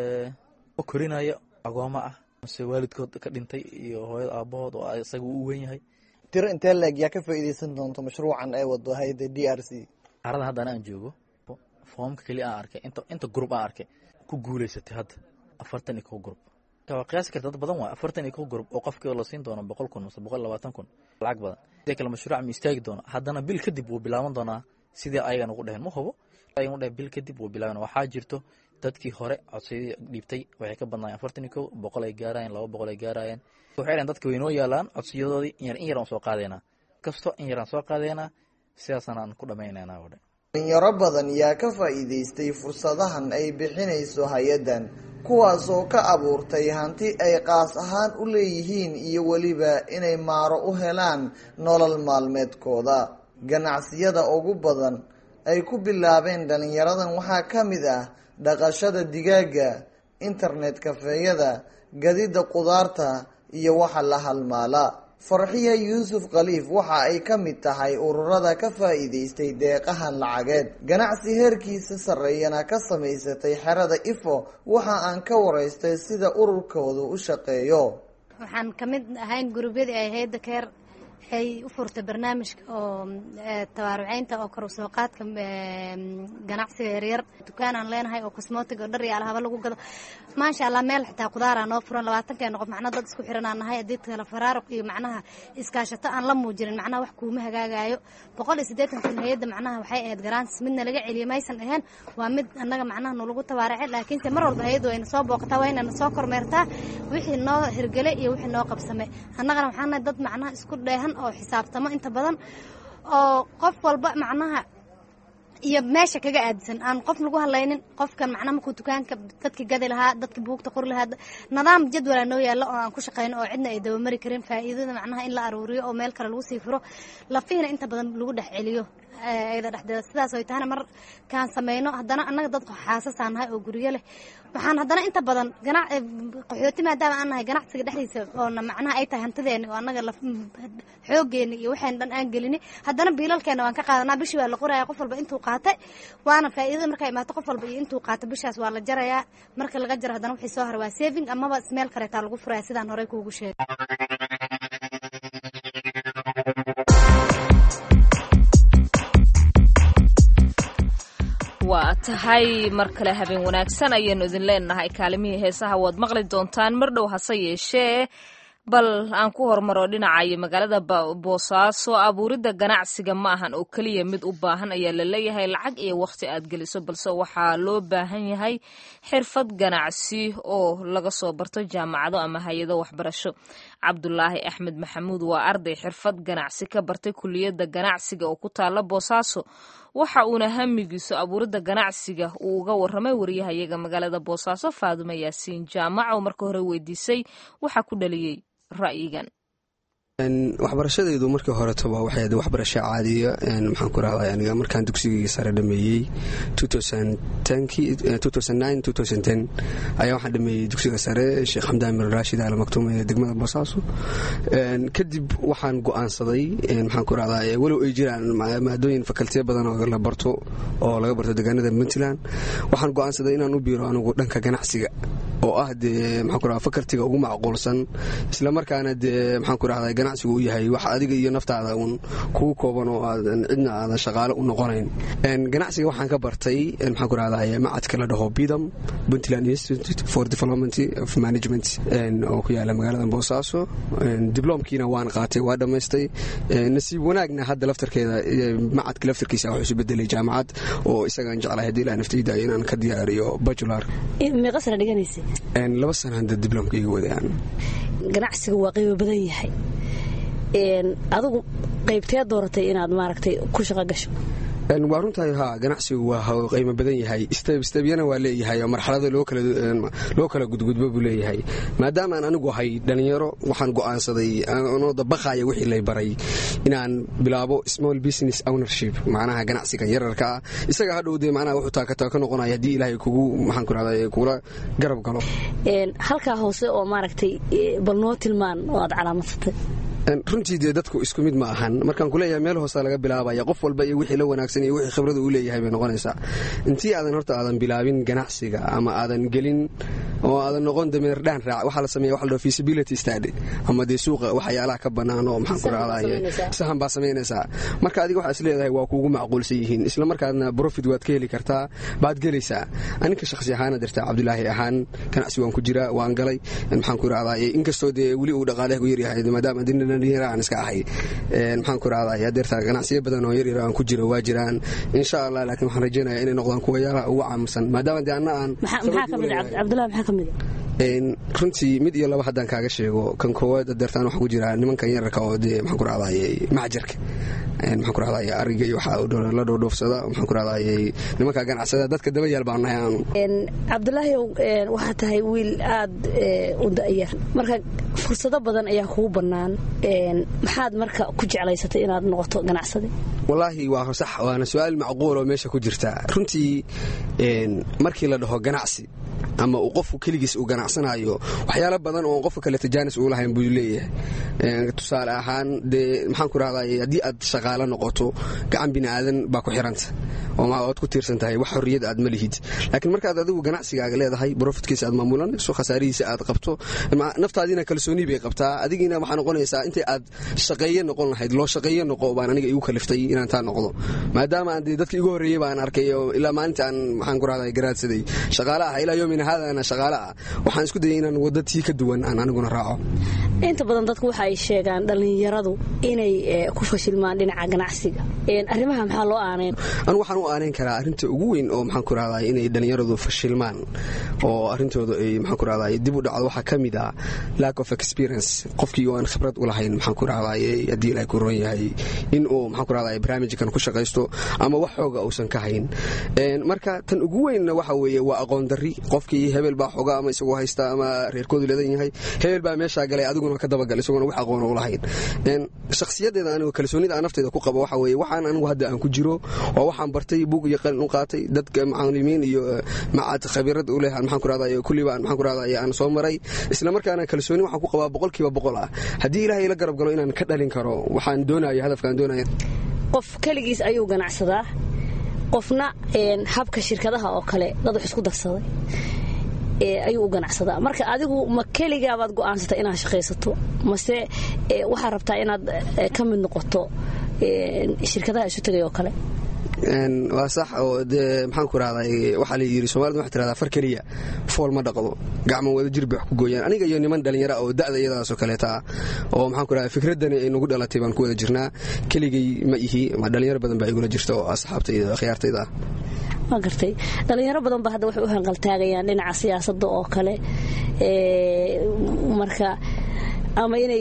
M: oo korinaya agooma ah mase waalidkood ka dhintay iyo hooyada aabahood oo isaga u weyn yahay
L: tiro intee leeg yaa ka faa'iidaysan doonto mashruucan ay wado hay-adda d r c
M: carada haddana aan joogo foomka keliya aan arkay inta inta group aan arkay ku guulaysatay hadda afartan iyo kow group waa qiyaasi karta dad badan waay afartan iyo kow group oo qofkii la siin doono boqol kun mase boqol labaatan kun lacag badan sidee kale mashruuca ma istaagi doona haddana bil kadib wuu bilaaban doonaa sidii ayagan ugu dheheen ma hubo ayagan u dhehen bil kadib wuu bilaaban waxaa jirto dadkii hore codsiyadii dhiibtay waxay ka badnaayeen afartan iyo kow boqol ay gaarayeen laba boqol ay gaarayeen waxay dhaheen dadka waynoo yaalaan codsiyadoodii in yar in yar aan soo qaadaynaa kasto in yar aan soo qaadaynaa sidaasana aan ku dhammaynaynaa oo dhan
L: dhalinyaro badan yaa ka faa'iidaystay fursadahan ay bixinayso hay-addan kuwaas oo ka abuurtay hanti ay qaas ahaan u leeyihiin iyo weliba inay maaro u helaan nolol maalmeedkooda ganacsiyada ugu badan ay ku bilaabeen dhalinyaradan waxaa ka mid ah dhaqashada digaaga internet kafeeyada gadida qudaarta iyo waxa la halmaala farxiya yuusuf khaliif waxa ay ka mid tahay ururada ka faa'iidaystay deeqahan lacageed ganacsi heerkiisa sarreeyana ka samaysatay xerada ifo waxa aan ka waraystay sida ururkoodu u shaqeeyo
N: waxaan ka mid ahayn gurubyadii ay hayadda keer waxay u furtay barnaamijka oo tabaaruceynta oo kor usoo qaadka ganacsiga yaryar dukaanaan leenahay oo cosmotic oo dhar iyo alhaba lagu gado maasha allah meel xitaa qudaara noo furan labaatankeena qof macnaha dad isku xiran aan nahay haddii kale faraaruq iyo macnaha iskaashato aan la muujinin macnaha wax kuuma hagaagayo boqol iyo siddeetan kun hay-adda macnaha waxay ahayd garaantis midna laga celiyo maysan ahayn waa mid annaga macnaha nalagu tabaaracay laakiinse mar walba hay-addu wayna soo booqataa waa inayna soo kormeertaa wixii noo hirgelay iyo wixii noo qabsamay annagana waxaan nahay dad macnaha isku dheehan oo xisaabtamo inta badan oo qof walba macnaha iyo meesha kaga aadisan aan qof lagu hadlaynin qofkan macnaha markuu dukaanka dadka gadi lahaa dadka buugta qori lahaa nidaam jadwala noo yaalla oo aan ku shaqayno oo cidna ay dabamari karin faa'iidada macnaha in la aruuriyo oo meel kale lagu sii furo lafiina inta badan lagu dhex celiyo ayada dhexdeeda sidaas ay tahana markaan sameyno haddana annaga dad xaasasaan nahay oo guryo leh waxaan haddana inta badan qaxooti maadaama aan nahay ganacsiga dhexdiisa oona macnaha ay tahay hantideeni oo annaga xooggeeni iyo waxayna dhan aan gelini haddana biilalkeena waan ka qaadanaa bishii waa la qoraya qof walba intuu qaatay waana faa'iidada markaa imaato qof walba iyo intuu qaato bishaas waa la jarayaa marka laga jaro haddana wixii soo hara waa saving amaba smeel kareetaa lagu furaya sidaan horey kuugu sheegay
A: waa tahay mar kale habeen wanaagsan ayaanu idin leenahay kaalimihii heesaha waad maqli doontaan mar dhow hase yeeshee bal aan ku hormaro dhinacayo magaalada boosaaso abuuridda ganacsiga ma ahan oo keliya mid u baahan ayaa la leeyahay lacag iyo wakhti aad geliso balse waxaa loo baahan yahay xirfad ganacsi oo laga soo barto jaamacado ama hay-ado waxbarasho cabdulaahi axmed maxamuud waa arday xirfad ganacsi ka bartay kuliyadda ganacsiga oo ku taala boosaaso waxa uuna hamigiisu abuuridda ganacsiga uu uga warramay wariyahayaga magaalada boosaaso faadume yaasiin jaamac oo marka hore weydiisay waxaa ku dhaliyey ra'yigan
O: waxbarashadaydu markii horetoba waxay ahayd waxbarasho caadiya maxaan ku rahday aniga markaan dugsigayga sare dhameeyey ayaa waxaan dhameeyey dugsiga sare sheekh xamdaan bin raashid al maktuum ee degmada boosaaso kadib waxaan go'aansaday maxaan ku rahdaa walow ay jiraan maadooyin fakaltiya badan oo la barto oo laga barto deegaanada puntland waxaan go'aansaday inaan u biiro anigu dhanka ganacsiga oo ah dee maxaan ku rahdaa fakaltiga ugu macquulsan islamarkaana dee maxaan ku rahdaa ganacsigu u yahay wax adiga iyo naftaada uun kugu kooban oo aadan cidna aadan shaqaale u noqonayn ganacsiga waxaan ka bartay maxaan ku rahdaa macadka la dhaho bidam puntland institute for development of management oo ku yaala magaalada boosaaso dibloomkiina waan qaatay waa dhammaystay nasiib wanaagna hadda laftarkeeda macadka laftarkiisa wuxuu isu bedelay jaamacad oo isagaan jeclahay haddii ilaa naftayda inaan ka diyaariyo bajular
P: meeqa sana dhiganaysa
O: laba sana hadda dibloomka iga wadaan
P: ganacsiga waa qiimo badan yahay adigu qaybtee dooratay inaad maaragtay ku shaqo gasho
O: waa runtahay haa ganacsigu waa qiimo badan yahay stebyana waa leeyahay oo marxalada loo kala gudgudbo buu leeyahay maadaama aan anigu ahay dhallinyaro waxaan go'aansaday anoo dabaqaya wixii lay baray inaan bilaabo small business ownership macnaha ganacsigan yararka ah isaga hadhow dee macnaha wuxuu taakata ka noqonaya haddii ilaahay kugu maxaan ku rahdaa kugula garab galo
P: halkaa hoose oo maaragtay bal noo tilmaan oo aad calaamadsatay
O: runtii dee dadku isku mid ma ahan markaan kuleeyahay meel hoosa laga bilaabaya qof walba iyo wixii la wanaagsan iyo wixii khibrada uu leeyahay bay noqonaysaa intii aadan horta aadan bilaabin ganacsiga ama aadan gelin oo aadan noqon dameerdhaan raac waxaa la sameeya waxa la dhaho feasibility study ama dee suuqa waxyaalaha ka bannaan oo maxaan ku rahdaye sahan baa samaynaysaa marka adiga waxaa is leedahay waa kuugu macquulsan yihiin isla markaadna profit waad ka heli kartaa baad gelaysaa aninka shakhsi ahaana dirtaa cabdulaahi ahaan ganacsi waan ku jiraa waan galay maxaan ku rahdaye inkastoo dee weli uu dhaqaaleha ku yaryahay maadaama dinna aan iska ahay maxaan ku rahdaa adeerta ganacsiyo badan oo yaryar aan ku jiro waa jiraan insha allah laakiin waxaan rajeynaya inay noqdaan kuwa yaalaha ugu caamusan maadaama dee anna aan
P: cabdulahi maxaa ka mid
O: runtii mid iyo laba haddaan kaaga sheego kan koowaad adeertaan waxaa ku jira nimankan yararka oo dee maxaan ku rahdaye macjarka maxaan ku rahdaye ariga iyo waxaa la dhoodhoofsada maxaan ku rahdaye nimanka ganacsada dadka daba yaal baan nahay aanu
P: cabdulaahi waxaa tahay wiil aad u da'yar marka fursado badan ayaa kugu bannaan maxaad marka ku jeclaysatay inaad noqoto ganacsade
O: wallaahi waa sax waana su-aal macquul oo meesha ku jirta runtii markii la dhaho ganacsi ama uu qofku keligiis uu ganacsanayo waxyaalo badan oo qofka kale tajaanis uu lahayn buu leeyahay tusaale ahaan dee maxaan ku rahday haddii aad shaqaalo noqoto gacan bini aadan baa ku xiranta oo oad ku tiirsan tahay wax xorriyad aad ma lihid laakiin markaad adigu ganacsigaaga leedahay brofitkiisa aad maamulanayso khasaarihiisa aad qabto naftaadiina kalsooni bay qabtaa adigiina waxaa noqonaysaa intay aad shaqeeye noqon lahayd loo shaqeeye noqo baan aniga igu kaliftay inaan taa noqdo maadaama aan dee dadka igu horreeyey baan arkay oo ilaa maalinta aan maxaan ku rahday garaadsaday shaqaale ah ilaa yoomina haadana shaqaale ah waxaan isku dayay inaan wadda tii ka duwan aan aniguna raaco
P: inta badan dadku waxa ay sheegaan dhallinyaradu inay ku fashilmaan dhinaca ganacsiga arrimaha maxaa loo aaneyn
O: anu waxaan u aaneyn karaa arrinta ugu weyn oo maxaan ku rahday inay dhallinyaradu fashilmaan oo arrintooda ay maxaan ku rahday dib u dhacdo waxaa ka mid ah lack of experience qofkii oo aan khibrad u lahayn maxaan ku rahday haddii ilaahay ku roon yahay in uu maxaan ku rahday barnaamijkan ku shaqaysto ama wax xooga uusan ka hayn marka tan ugu weynna waxa weeye waa aqoon darri qofkii dalkii hebel baa xoga ama isagoo haysta ama reerkoodu leedan yahay hebel baa meeshaa galay adiguna ka dabagal isagoona wax aqoon u lahayn shakhsiyadeeda anigu kalsoonida aan nafteyda ku qabo waxa weeye waxaan anigu hadda aan ku jiro waa waxaan bartay buug iyo qalin u qaatay dadka macalimiin iyo macad khabiirad u leh maxaan ku rahdaa kulliba aan maxaan ku rahdaa aan soo maray isla markaana kalsooni waxaan ku qabaa boqolkiiba boqol ah haddii ilaahay ila garab galo inaan ka dhalin karo waxaan doonaya hadafkaan doonaya
P: qof keligiis ayuu ganacsadaa qofna habka shirkadaha oo kale dad wax isku darsaday ayuu u ganacsadaa marka adigu ma keligaabaad go'aansatay inaad shaqaysato mase waxaad rabtaa inaad ka mid noqoto shirkadaha isu tegay oo kale
O: waa sax oo dee maxaan ku rahdaa waxaa la yidhi somalida waxay tirahdaa far keliya fool ma dhaqdo gacmo wada jir bay wax ku gooyaan aniga iyo niman dhallinyara oo da'da iyadaasoo kaleeta ah oo maxaan ku rahdaa fikraddani ay nagu dhalatay baan ku wada jirnaa keligay ma ihi ma dhallinyaro badan baa igula jirta oo asxaabtayda akhyaartayda ah
P: waa gartay dhallinyaro badan ba hadda waxay u hanqaltaagayaan dhinaca siyaasadda oo kale marka ama inay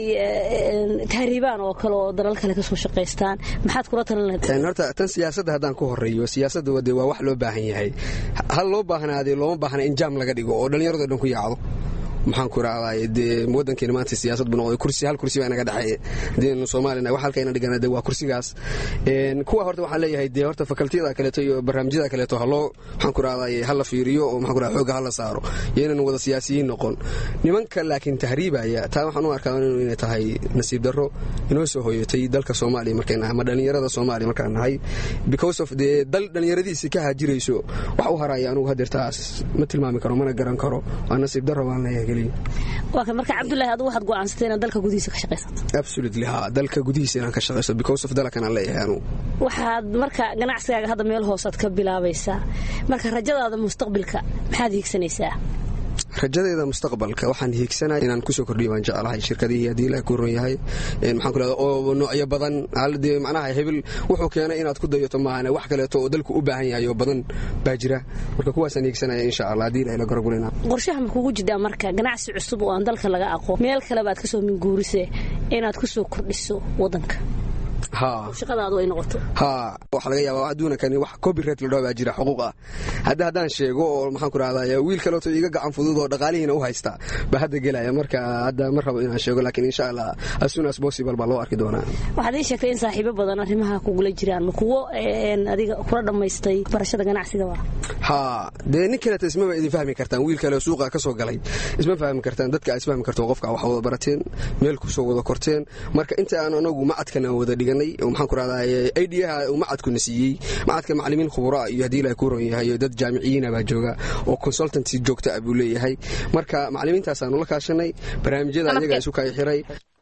P: tahriibaan oo kale oo dalal kale kasoo shaqaystaan maxaad kula talin lahayd
O: horta tan siyaasadda haddaan ku horeeyo siyaasadda wade waa wax loo baahan yahay hal loo baahnaadee looma baahna in jaam laga dhigo oo dhallinyarado dhan ku yaacdo maxaan ku raacdaa dee wadankeena maanta siyaasad buu noqday kursi hal kursi baa inaga dhexeeya haddii soomaalina wax halka ina dhigana dee waa kursigaas kuwa horta waxaan leeyahay dee horta fakaltiyada kaleeto iyo barnaamijyada kaleeto haloo maxaan ku raacdaa hala fiiriyo oo maxaan ku raacdaa xooga hala saaro iyo inaan wada siyaasiyiin noqon nimanka laakiin tahriibaya taa waxaan u arkaa inay tahay nasiib darro inoo soo hoyatay dalka soomaaliya markay nahay ama dhallinyarada soomaaliya markaan nahay because of dee dal dhallinyaradiisi ka haajirayso wax u haraya anugu hadeertaas ma tilmaami karo mana garan karo waa nasiib darro baan leeyahay
P: waa kan marka cabdullaahi adigu waxaad go'aansatay inaad dalka gudihiisa ka shaqaysato
O: absolutely ha dalka gudihiisa inaan ka shaqaysto because of dalkan aan leeyahay anugu
P: waxaad marka ganacsigaaga hadda meel hoosaad ka bilaabaysaa marka rajadaada mustaqbilka maxaad hiigsanaysaa
O: rajadeeda mustaqbalka waxaan hiigsanaya inaan kusoo kordhiyo baan jeclahay shirkadihii haddii ilaah ku ron yahay maxaan ku leedaa oo noocyo badan dee macnaha hebel wuxuu keenay inaad ku dayato maahane wax kaleeto oo dalku u baahan yahay oo badan baa jira marka kuwaasaan hiigsanaya insha allah haddii ilaah la garagulina
P: qorshaha ma kugu jidhaa marka ganacsi cusub oo aan dalka laga aqoon meel kale baad kasoo minguurise inaad kusoo kordhiso wadanka shaqadaadu ay noqoto
O: ha waxaa laga yaabaa adduuna kani wax copyright la dhaho baa jira xuquuq ah hadda haddaan sheego oo maxaan ku rahdaa wiil kaleeto iga gacan fudud oo dhaqaalihiina u haysta baa hadda gelaya marka hadda ma rabo inaan sheego laakiin insha allah as soon as possible baa loo arki doonaa
P: waxaad ii sheegtay in saaxiibo badan arrimaha kugula jiraan ma kuwo adiga kula dhammaystay barashada ganacsigaba
O: ha dee nin kaleeto ismaba idin fahmi kartaan wiil kale suuqa ka soo galay isma fahmi kartaan dadka aad isfahmi karto qofka wax wada barateen meel kusoo wada korteen marka inta aan anagu macadkana wada dhiganay maxaan ku rahdaa aidiyaha uu macadkuna siiyey macadka macalimiin khubura iyo haddii ilahay ku ron yahay dad jaamiciyiina baa jooga oo consultancy joogta ah buu leeyahay marka macalimiintaasaanu la kaashanay barnaamijyada ayaga isu kay xiray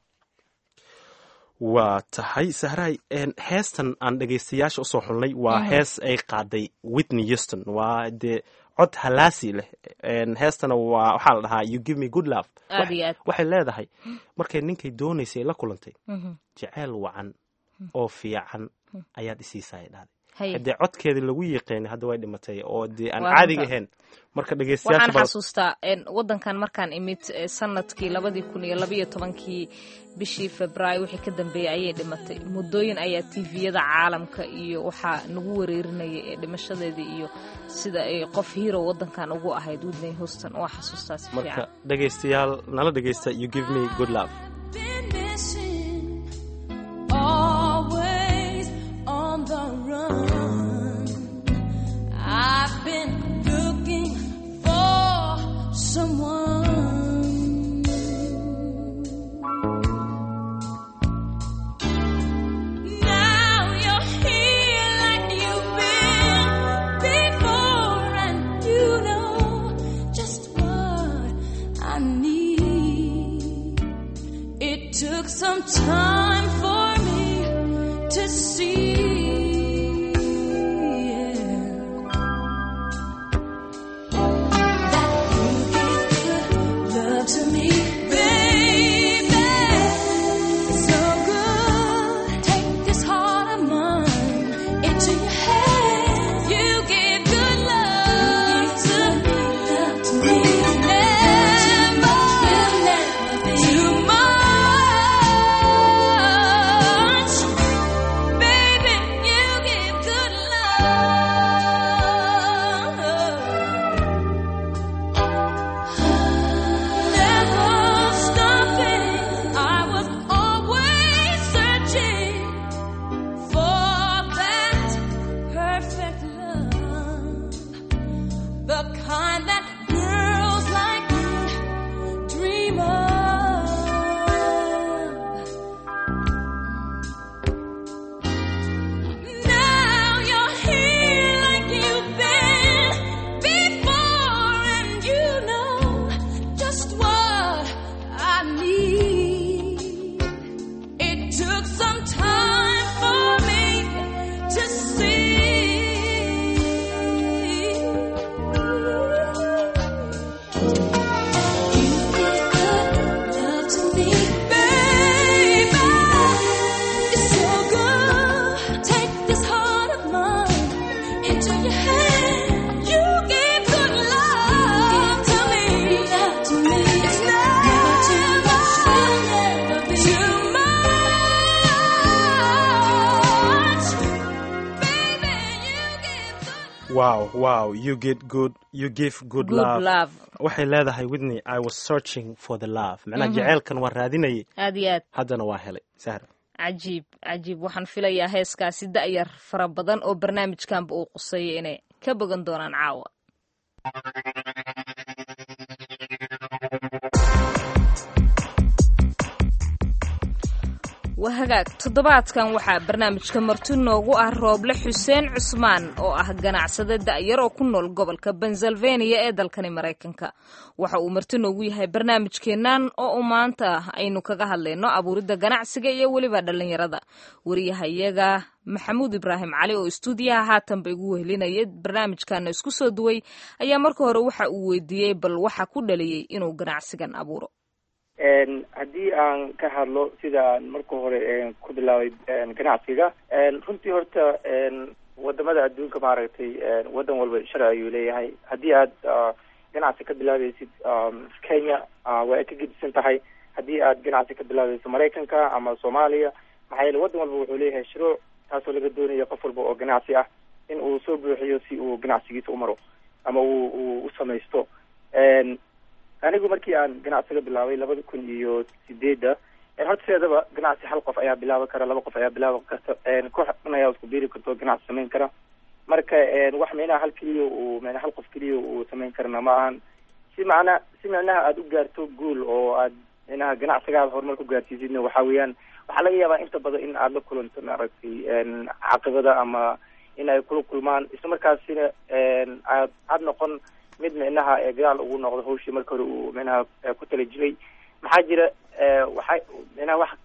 B: waa tahay sahraay heestan aan dhegaystayaasha usoo xulnay waa hees ay qaaday whitney houston waa dee cod halaasi leh heestana waa waxaa la dhahaa you give me good love waxay leedahay markay ninkay doonaysay la kulantay jeceyl wacan oo fiican ayaad isiisaa dhahday hadee codkeedii lagu yiqeena hadda way dhimatay oo dee aan caadiga ahayn marka
A: waxaan xasuustaa wadankan markaan imid sanadkii labadii kun iyo labaiyo tobankii bishii februaayo wixii ka dambeeyey ayay dhimatay muddooyin ayaa tviyada caalamka iyo waxaa nagu wareerinayay ee dhimashadeedii iyo sida ay qof hero wadankan ugu ahayd whitney houston waa xasuustaa si
B: marka dhegaystayaal nala dhegaysta you give me good love
Q: always on the run. I've been looking for someone. Now you're here like you've been before, and you know just what I need.
B: wow wow you get good you give good,
A: Good
B: love.
A: love.
B: waxay leedahay whitney i was searching for the love macnaha
A: Mhm.
B: jaceylkan waan raadinayay
A: aad iyo aad
B: haddana waa helay sahra
A: cajiib cajiib waxaan filayaa heeskaasi da'yar fara badan oo barnaamijkanba uu quseeya inay ka bogan doonaan caawa waa hagaag toddobaadkan waxaa barnaamijka marti noogu ah rooble xuseen cusmaan oo ah ganacsade da'yar oo ku nool gobolka pennsylvania ee dalkani maraykanka waxa uu marti noogu yahay barnaamijkeennan oo u maanta aynu kaga hadlayno abuuridda ganacsiga iyo weliba dhallinyarada wariyahayaga maxamuud ibraahim cali oo istuudiyaha haatanba igu wehelinaya barnaamijkana isku soo duway ayaa marka hore waxa uu weydiiyey bal waxa ku dhaliyey inuu ganacsigan abuuro
C: Een, haddii aan ka hadlo sidaan marka hore een, ku bilaabay een, ganacsiga een, runtii horta een, wadamada adduunka maaragtay een, wadan walba sharci ayuu leeyahay haddii aad ah, ganacsi ka bilaabaysid um, kenya ah, waa ay ka gedisan tahay haddii aad ganacsi ka bilaabayso maraykanka ama soomaaliya maxaa yeele wadan walba wuxuu leeyahay shuruuc taasoo laga doonayo qof walba oo ganacsi ah in uu soo buuxiyo si uu ganacsigiisa u maro ama uu uu u samaysto Een, anigu markii aan ganacsiga bilaabay labada kun iyo sideedda een, horta sideedaba ganacsi hal qof ayaa bilaaban kara laba qof ayaa bilaaban karta een, koox dhan ayaa isku biiri karta oo ganacsi samayn kara marka een, wax micnaha hal keliya uu micnaha hal qof keliya uu samayn karana ma ahan si macna si micnaha aada u gaarto guul oo aad micnaha ganacsigaada horumar ku gaarsiisidna waxaa weeyaan waxaa laga yaabaa inta badan in aada la kulanto maaragtay een, caqibada ama in ay kula kulmaan isla markaasina een, aad aad noqon mid micnaha ee gadaal ugu noqdo hawshii marka hore uu micnaha ee ku tala jiray maxaa jira ee, waxay micnaha wax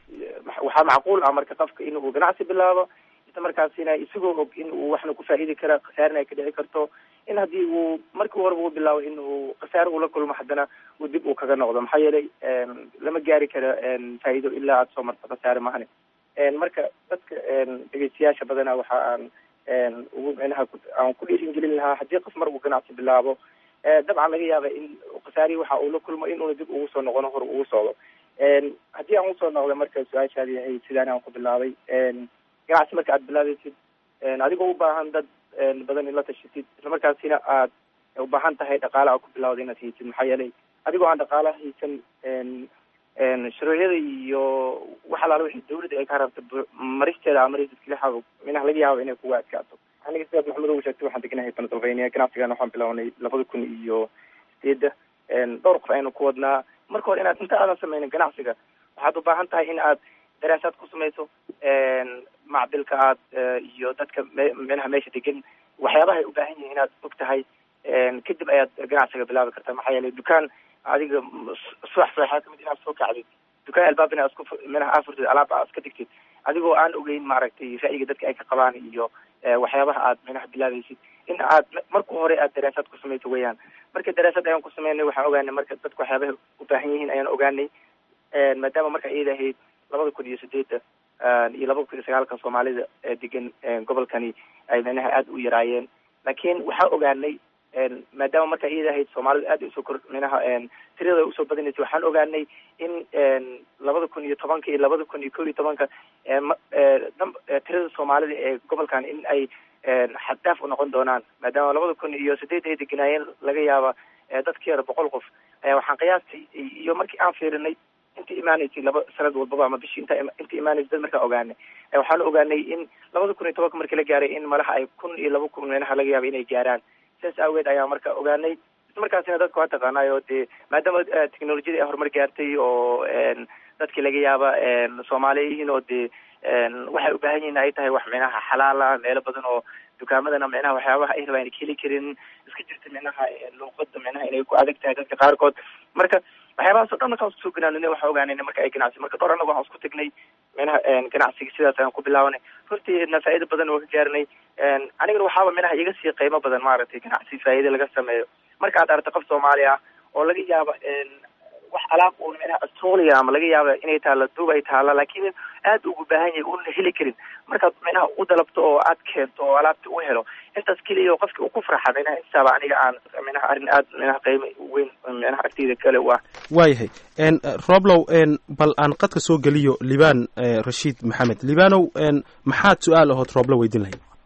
C: waxaa macquul ah marka qofka in uu ganacsi bilaabo isla markaasina isagoo og in uu waxna ku faa'iidi kara khasaarna ay ka dhici karto in haddii uu markii horeba uu bilaabo in uu khasaare ula kulmo haddana uu dib uu kaga noqdo maxaa yeelay een, lama gaari karo een, faa'iido ilaa aad soo marto khasaare mahane een, marka dadka een, dhegeystayaasha badanaa waxa aan een, ugu micnaha ku- aan ku dhiiringelin lahaa haddii qof mar uu ganacsi bilaabo ee, dabcan laga yaaba in khasaarihi waxa uu la kulmo in uuna dib ugu soo noqono hor ugu socdo een, haddii aan usoo noqdo marka su-aashaadi ahayd sidaan aan ku bilaabay een, ganacsi marka aad bilaabaysid een, adigoo u baahan dad een, badan in la tashatid isla markaasina aad u baahan tahay dhaqaale aad ku bilawda inaad haysid maxaa yeelay adigoo aan dhaqaala haysan een, een, shuruucyada iyo wax alaala wixii dawladda ay ka rabta bu- maristeeda ama raiiskalixa minaha laga yaabo inay kuga adkaato aniga sidaad maxamed ugu sheegtay waxaan deganahay pennsylvania ganacsigan waxaan bilawnay labada kun iyo sideedda een, dhowr qof aynu ku wadnaa marka hore inaad inta aadan sameynin ganacsiga waxaad u baahan tahay in aad daraasaad ku samayso een, macdilka aad eh, iyo dadka me- micnaha meesha degan waxyaabaha ay u baahan yihiin inaad og tahay een, kadib ayaad ganacsiga bilaabi kartaa maxaa yeelay dukaan adiga m- s- subax subaxaa kamid inaad soo kacdid dukaan albaab inaad isku fu- micnaha aad furtid alaab aad iska digtid adigoo aan ogeyn maaragtay ra'yiga dadka ay ka qabaan iyo eh, waxyaabaha aad micnaha bilaabaysid in aad marka hore aad daraasaad ku samayso weeyaan marka daraasad ayaan ku sameynay waxaan ogaanay marka dadku waxyaabaha u baahan yihiin ayaan ogaanay een, maadaama marka iyada ahayd labada kun iyo sideedda een, iyo labada kun iyo sagaalka soomaalida ee degan een, gobolkani ay micnaha aada u yaraayeen laakiin waxaa ogaanay een, maadaama marka iyada ahayd soomaalida aad usoo kor micnaha een, tirada usoo badanaysay waxaan ogaanay in een, labada kun iyo tobanka iyo labada kun iyo kow iyo tobanka ee, ma- ee, dam- ee, tirada soomaalida ee gobolkan in ay een, xad dhaaf u noqon doonaan maadaama labada kun iyo sideed ay deganaayeen laga yaaba ee, dadka yar boqol qof ayaa waxaan qiyaastay iyo markii aan fiirinay inta imaanaysay laba sanad walbaba ama bishii inta inta imaanaysay dad markaan ogaanay ee, waxaan ogaanay in labada kun iyo tobanka markii la gaaray in malaha ay kun iyo laba kun meelaha laga yaaba inay gaaraan sidaas aageed ayaa marka ogaanay isla markaasina dadka waa taqaanaayo dee maadaama eh, teknolojiyada ay horumar gaartay oo een, dadkii laga yaaba een, soomaaliya yihiin oo dee een, waxay u baahan yihiin ay tahay wax micnaha xalaala meelo badan oo dukaamadana micnaha waxyaabaha ay rabaan ka heli karin iska jirta micnaha eh, luuqada micnaha inay ku adag tahay dadka qaarkood marka waxyaabahaas oo dhan markaan isku soo ganaanina waxaan ogaanayna marka ay ganacsi marka dhowr annaga waxaan isku tagnay micnaha een, ganacsiga sidaas ayaan ku bilaabanay horteedna faa'iido badan oo ka gaarinay een, anigana waxaaba micnaha iga sii qiimo badan maaragtay ganacsi faa'iido laga sameeyo marka aad aragto qof soomaali ah oo laga yaabo een, wax alaab uun micnaha australia ama laga yaaba inay taalla duub ay taalla laakiin aad ugu baahan yahay uuna heli karin markaad micnaha u dalabto oo aad keento oo alaabta u helo intaas keliya oo qofki uu ku farxa micnaha intaaba aniga aan micnaha arrin aad micnaha qiimo weyn micnaha agteyda kale u ah
B: waayahay n roblow n bal aan qadka soo geliyo libaan eh, rashiid maxamed libaanow n maxaad su-aal ahood rooblo weydiin lahayd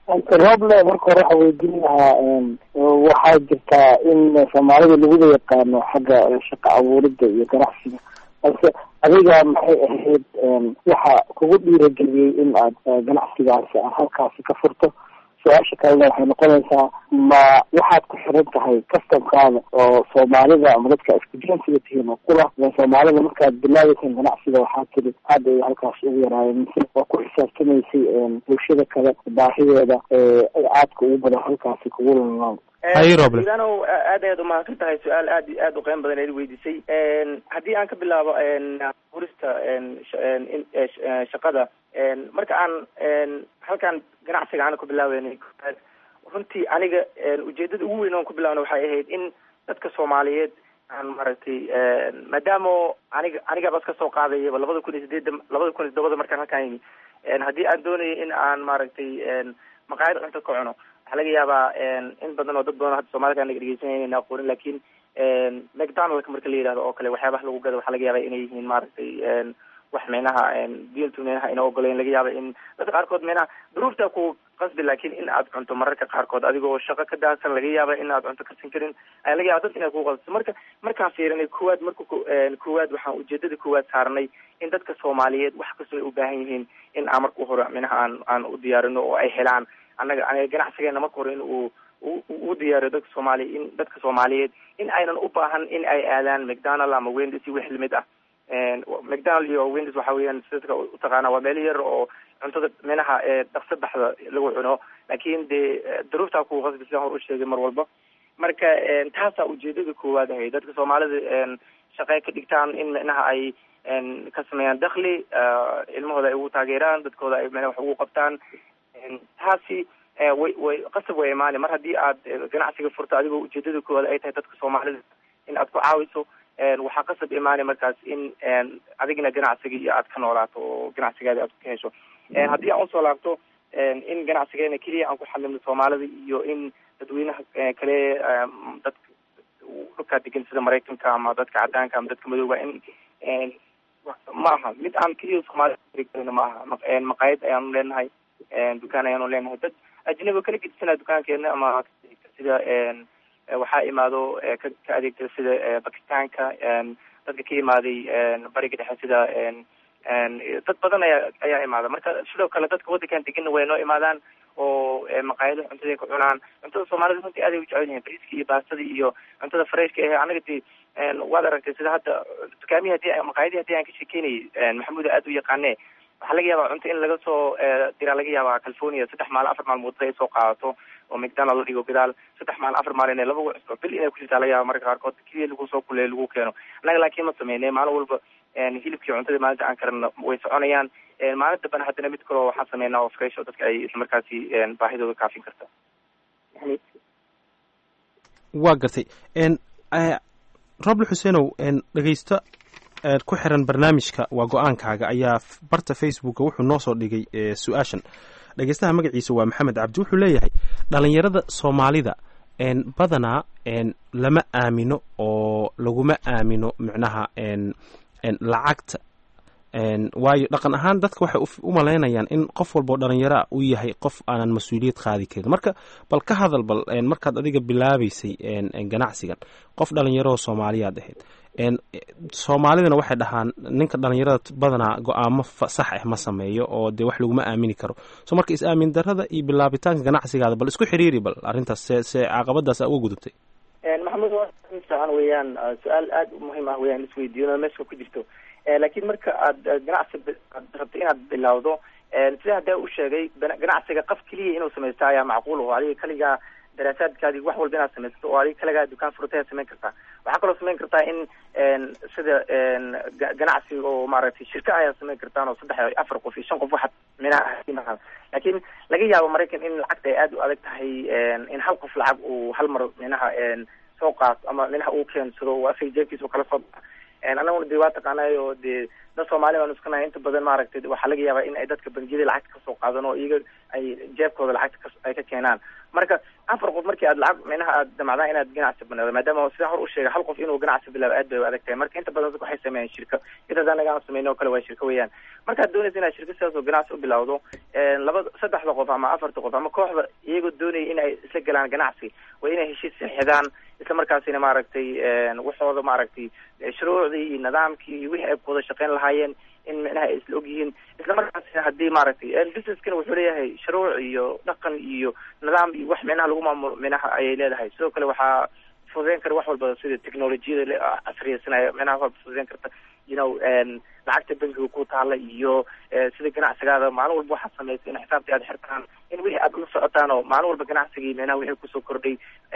R: roble marka hore waxaa weydiin lahaa waxaa jirtaa in soomaalida laguda yaqaano xagga shaqo abuurida iyo ganacsiga balse adiga maxay ahayd waxa kugu dhiirageliyey in aad ganacsigaasi aad halkaasi ka furto su-aasha kalena waxay noqonaysaa ma waxaad ku xiran tahay customkaada oo soomaalida ama dadka isku jinsiga tihiin oo kula soomaalida markaad bilaabeyseen ganacsiga waxaa tiri aad ay halkaas ugu yaraayeen mise waa ku xisaabtamaysay bulshada kale baahideeda ee aadka ugu badan halkaasi kugu lulnoon
C: idanow aad ayaad umahadsan tahay su-aal aad iyo aad u qiimo badan eed weydiisay haddii aan ka bilaabo furista shaqada marka aan halkan ganacsiga aana ku bilaabeynay runtii aniga ujeedada ugu weyn oon ku bilaabna waxay ahayd in dadka soomaaliyeed aan maaragtay maadaama aniga aniga bas ka soo qaadayaba labada kun iyo sideedda labada kun iyo todobada markaan halkaan yimi haddii aan doonayay in aan maaragtay maqaayad cunto ka cuno waxaa laga yaabaa in badan oo dad badan hadda soomaalida anaga dhegeysanaya inayna aqoonin lakin macdonaldka marka la yidhahdo oo kale waxyaabaha lagu gado waxaa laga yaaba inay yihiin maaragtay wax micnaha diintu micnaha ina ogoleyn laga yaaba in dadka qaarkood micnaha duruufta ku qasbi laakin in aad cunto mararka qaarkood adigoo shaqo ka daadsan laga yaaba in aad cunto karsan karin ayaa laga yaba dad inay ku qasbiso marka markaan fiirinay kowaad marka kowaad waxaan ujeedada kowaad saarnay in dadka soomaaliyeed wax kastoo ay u baahan yihiin in aan marka hore micnaha aan aan u diyaarino oo ay helaan annaga aniga ganacsigeena marka hore in uu u diyaariyo dadka soomaaliya in dadka soomaaliyeed in aynan u baahan in ay aadaan macdonald ama wendis iyo wix lamid ah macdonald iyo wendis waxa weeyaan si dadka utaqaana waa meelo yar oo cuntada minaha dhaqso baxda lagu cuno laakin dee duruuftaa ku qasbi sidaan hor u sheegay mar walba marka taasaa ujeedada koowaad ahay dadka soomaalida shaqey ka dhigtaan in micnaha ay ka sameeyaan dakli ilmahooda ay ugu taageeraan dadkooda ay micnaha wax ugu qabtaan taasi way way qasab way imaani mar haddii aad ganacsiga furto adigoo ujeedada koowaad ay tahay dadka soomaalida in aad ku caawiso waxaa qasab imaani markaas in adigna ganacsiga iyo aad ka noolaato oo ganacsigaadi aad ka hesho haddii aan usoo laabto in ganacsigeena keliya aan ku xalimno soomaalida iyo in dadweynaha kale dadka dhulkaa degan sida maraykanka ama dadka cadaanka ama dadka madooba in ma aha mid aan keliya soomaalida ma aha maqaayad ayaanu leenahay dukaan ayaanu leenahay dad ajnabi kala gedisanaa dukaankeena ama sida waxaa imaado ka ka adeegta sida bakistaanka dadka ka imaaday bariga dhexe sida dad badan ayaa ayaa imaada marka sidoo kale dadka waddankan deganna way noo imaadaan oo maqaayada cuntada ka cunaan cuntada soomaalida runtii aad ay u jecel yihiin briska iyo baastada iyo cuntada freshka eh anaga dee waad aragtay sida hadda dukaamihi hadii maqaayadii hadii aan ka sheekeynayay maxamuud aad u yaqaane waxaa laga yaabaa cunto in laga soo diraa laga yaabaa california saddex maalin afar maalmood ay soo qaadato oo macdonald la dhigo gadaal saddex maalin afar maalin ee laba cusbo bil inay ku jirtaa laga yaaba marka qaarkood keliya lagu soo kuleey lagu keeno annaga laakiin ma sameynay maalin walba hilibkii cuntada maalinta aan karana way soconayaan maalin dambena haddana mid kaleo waxaan sameynaa oo fresh oo dadka ay isla markaasi baahidooda kaafin karta
B: waa gartay roble xuseenow dhegeysta ku xiran barnaamijka waa go-aankaaga ayaa barta facebooka wuxuu noo soo dhigay su-aashan dhegeystaha magaciisa waa maxamed cabdi wuxuu leeyahay dhalinyarada soomaalida badanaa lama aamino oo laguma aamino micnaha lacagta waayo dhaqan ahaan dadka waxay u malaynayaan in qof walboo dhalinyaraa uu yahay qof aanan mas-uuliyad qaadi karin marka bal ka hadal bal markaad adiga bilaabeysay ganacsigan qof dhalinyaroo soomaaliyaad ahayd soomaalidana waxay dhahaan ninka dhalinyarada badanaa go-aamo sax ah ma sameeyo oo dee wax laguma aamini karo so marka is-aamin darada iyo bilaabitaanka ganacsigaada bal isku xiriiri bal arrintaas see see caqabadaas uga gudubtay
C: maxamed fiican weeyaan su-aal aada u muhiim ah weyaan isweydiino meesha ku jirto laakiin marka aad ganacsi aad rabto inaad bilawdo sida hadda u sheegay ganacsiga qof keliya inuu samaysto ayaa macquul o adiga kaligaa daraasaadkaadi wax walba inaad samaysato oo adiga kaligaa dukaan furatayaa samayn kartaa waxaa kaloo samayn kartaa in sida ganacsi oo maaragtay shirka ayaa samayn kartaan oo saddex afar qof iyo shan qof waxaad minaha laakiin laga yaabo maraykan in lacagta ay aada u adag tahay in hal qof lacag uu hal mar minaha soo qaato ama minaha uu keensado oo asaga jeebkiisa kala soo baxa anaguna de waa taqaanay oo dee dad soomaali baan iskanahay inta badan maaragtay waxaa laga yaabaa in ay dadka bangiyada lacagta kasoo qaadan oo iyaga ay jeebkooda lacagta ay ka keenaan marka afar qof markii aad lacag minaha aad damacdaan inaad ganacsi banado maadaama sida hor u sheegay hal qof inuu ganacsi bilaabo aad bay u adag tahay marka inta badan dadka waxay sameeyaan shirka intaas anaga aan sameyno oo kale waa shirka weeyaan markaad doonaysa inaad shirka sidaas oo ganacsi u bilawdo laba saddexda qof ama afarta qof ama kooxda iyagoo doonaya in ay isla galaan ganacsi waa inay heshiis saxidaan isla markaasina maaragtay waxooda maaragtay shuruucdii iyo nidaamkii iyo wixii ay ku wada shaqeyn lahaayeen in micnaha ay isla ogyihiin isla markaasina haddii maaragtay businesskana wuxuu leeyahay shuruuc iyo dhaqan iyo nidaam iyo wax micnaha lagu maamulo micnaha ayay leedahay sidoo kale waxaa fududeyn kara wax walba sida technolojiyada casriyeysanaya micnaha wax walba fududeyn karta you know lacagta bankiga ku taala iyo sida ganacsigaada maalin walba waxaad samaysa in xisaabtii aad xirtaan in wixii aad ula socotaan oo maalin walba ganacsigii micnaha wixii kusoo kordhay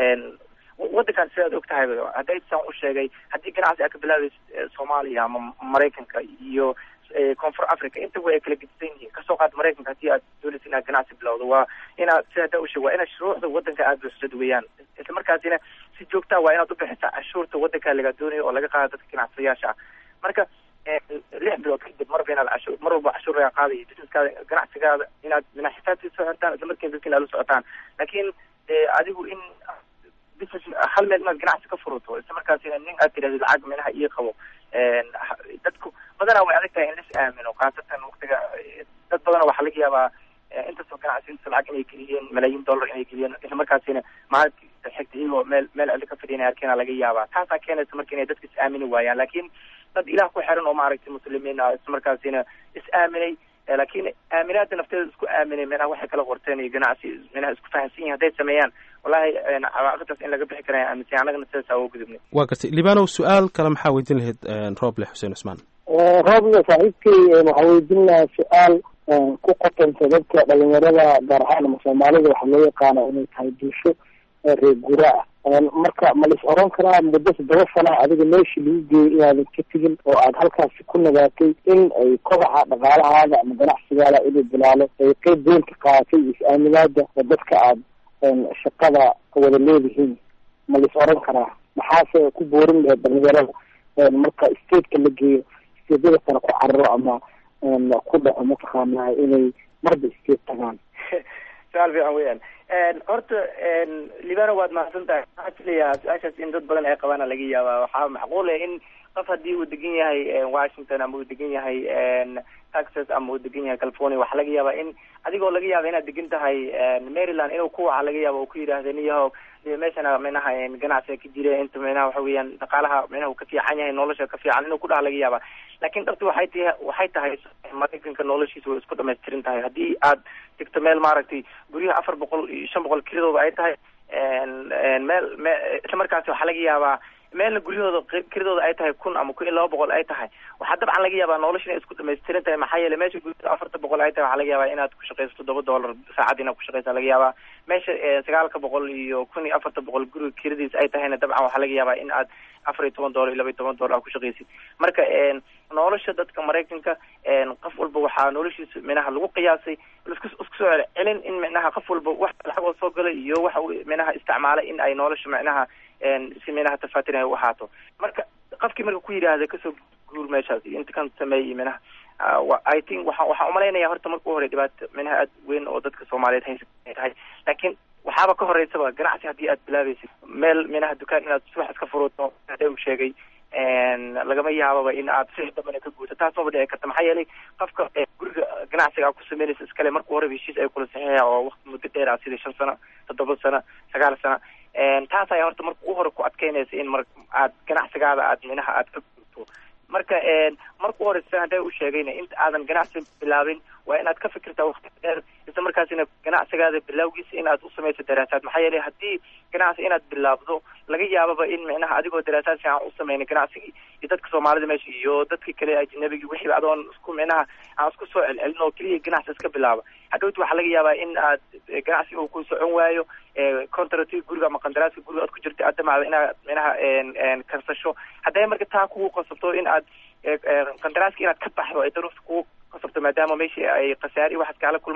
C: wadankan sidaad og tahay hadday saan u sheegay haddii ganacsi aad ka bilaabaysa soomaaliya ama maraykanka iyo koonfur africa intaba ay kala gedisan yihiin kasoo qaad maraykanka haddii aad doonaysa inaad ganacsi bilowdo waa inaad sida hadda usheeg waa inaad shuruucda wadanka aad buuxsad weeyaan isla markaasina si joogtaa waa inaad ubixisaa cashuurta wadanka laga doonayo oo laga qaada dadka ganacsadayaasha ah marka lix bilood kadib marba inaad cashuur mar walba cashuur laga qaadayo businesskaada ganacsigaada inaad mina xisaabtiisa socotaan isla markiina dadka inaad la socotaan laakiin adigu in business hal meel inaad ganacsi ka furuto isla markaasina nin aad tidhahdo lacag minaha ii qabo dadku badanaa way adag tahay in lis aamino khaasatan waktiga dad badana waxaa laga yaabaa intaasoo ganacsi intaasoo lacag inay geliyeen malaayiin dollar inay geliyeen isla markaasina maalinta xigta iyagoo meel meel celi ka fadhiyan arkena laga yaabaa taasaa keenaysa marka inay dadka is aamini waayaan laakiin dad ilaah ku xiran oo maaragtay muslimiin ah isla markaasina is aaminay laakiin aaminaada nafteeda isku aaminay minaha waxay kala qorteen iyo ganacsi minaha isku fahamsan yihin hadday sameeyaan wallahi cawaaqibtaas in laga bixi karaya aaminsan annagana sidaas aa uga gudubnay
B: waa gartay libanow su-aal kale maxaa weydiin lahayd rooble xuseen cusmaan
R: rooble saaxiibkay waxaa weydiin lahaa su-aal ku qotanta dadka dhalinyarada gaar ahaan ama soomaalida waxaa loo yaqaana inay tahay bulsho reer gura ah marka ma lais oran karaa muddo toddoba sana adiga meeshii lagu geeyay inaadan ka tegin oo aad halkaasi ku nagaatay in ay kobaca dhaqaalahaada ama ganacsigaada inuu bilaalo ay qeyb weyn ka qaadatay is-aaminaada oo dadka aad shaqada wada leedihiin ma lais oran karaa maxaase ku boorin lahayd dhalinyarada marka stateka la geeyo stateyada kale ku cararo ama ku dhaco mataqaanaa inay marba state tagaan
C: su-aal fiican weeyaan horta libano waad mahadsan tahay waxaa filayaa su-aashaas in dad badan ay qabaana laga yaabaa waxaa macquul ah in qof haddii uu degan yahay washington ama uu degan yahay texas ama uu degan yahay california waxaa laga yaabaa in adigoo laga yaaba inaad degan tahay maryland inuu ku waxa laga yaaba uu ku yidhaahda niyahow meeshana minaha ganacsiga ka jira inta minaha waxa weeyaan dhaqaalaha minaha uu ka fiican yahay nolosha ka fiican inuu ku dhaha laga yaaba laakiin dhabti waxay tahay waxay tahay maraykanka noloshiisa way isku dhamaystirin tahay haddii aad degto meel maaragtay guryaha afar boqol iyo shan boqol kiradooda ay tahay meel me isla markaasi waxaa laga yaabaa meelna guryahooda kiradooda ay tahay kun ama kun iyo laba boqol ay tahay waxaa dabcan laga yaabaa nolosha inay isku dhamaystiran tahay maxaa yeele meesha guryada afarta boqol ay tahay waxaa laga yaabaa inaad ku shaqayso toddoba dollar saacad inaad ku shaqaysa laga yaabaa meesha sagaalka boqol iyo kun iyo afarta boqol guriga kiradiisa ay tahayna dabcan waxaa laga yaabaa in aad afar iyo toban dollar iyo laba iyo toban dollar aad ku shaqaysid marka nolosha dadka maraykanka qof walba waxaa noloshiisa minaha lagu qiyaasay isku isku soo celin in minaha qof walba wax lacag oo soo galay iyo waxa uu minaha isticmaalay in ay nolosha minaha si minaha tafaatin ay u ahaato marka qofkii marka ku yidhaahda kasoo guur meeshaas inta kan sameeyay minaha i think waxa waxaan umalaynaya horta marka u hore dhibaato minaha aad weyn oo dadka soomaaliyeed haysa ay tahay laakiin waxaaba ka horeysaba ganacsi haddii aad bilaabaysid meel minaha dukaan inaad subax iska furuto hadee uu sheegay lagama yaababa in aad si dambana ka guuto taas maba dhici karta maxaa yeelay qofka guriga ganacsiga aad ku sameynaysa iskale marka horeba heshiis ay kula saxiixaya oo waqti muddo dheer ah sida shan sano toddoba sano sagaal sano taas ayaa horta marka u hore ku adkeynaysa in mar aad ganacsigaada aad minaha aad ka guurto marka marka u horeysa hadee u sheegayna inta aadan ganacsi bilaabin waa inaad ka fikirtaa waqti dheer isla markaasina ganacsigaada bilawgiisa in aad u samayso daraasaad maxaa yeelay haddii ganacsi inaad bilaabdo laga yaababa in micnaha adigoo daraasaad fiican u sameynay ganacsigii iyo dadka soomaalida meesha iyo dadkii kale ajnabigii wixiiba adoon isku micnaha aan isku soo celcelin oo keliya ganacsi iska bilaaba hadhowti waxaa laga yaabaa in aad ganacsiga uu ku socon waayo contractiga guriga ama qandaraaska guriga aad ku jirta aad damacda inaad micnaha karsasho hadday marka taa kugu qasabto in aad qandaraaska inaad ka baxdo ay daruufta kugu qasabto maadaama meeshii ay khasaari waxaad kaala kulmaan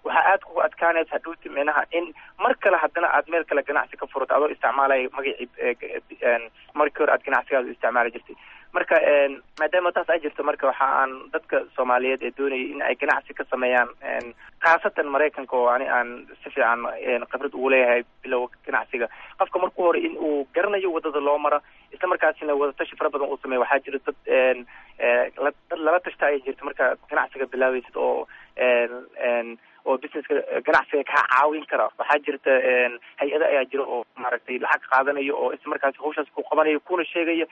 C: waxaa aad kugu adkaanaysa hadhowti micnaha in mar kale haddana aad meel kale ganacsi ka furato adoo isticmaalaya magacii markii hore aad ganacsigaada u isticmaali jirtay marka maadaama taas ay jirto marka waxa aan dadka soomaaliyeed ee doonayay in ay ganacsi ka sameeyaan khaasatan maraykanka oo ani aan si fiican khibrad ugu leeyahay bilow ganacsiga qofka marku hore in uu garanayo wadada loo mara isla markaasina wadatashi fara badan uu sameeyo waxaa jira dad dad lala tashta ay jirto marka ganacsiga bilaabaysid oo oo businesska ganacsiga kaa caawin kara waxaa jirta hay-ada ayaa jira oo maaragtay lacag qaadanayo oo isla markaasi hawshaas ku qabanayo kuna sheegayo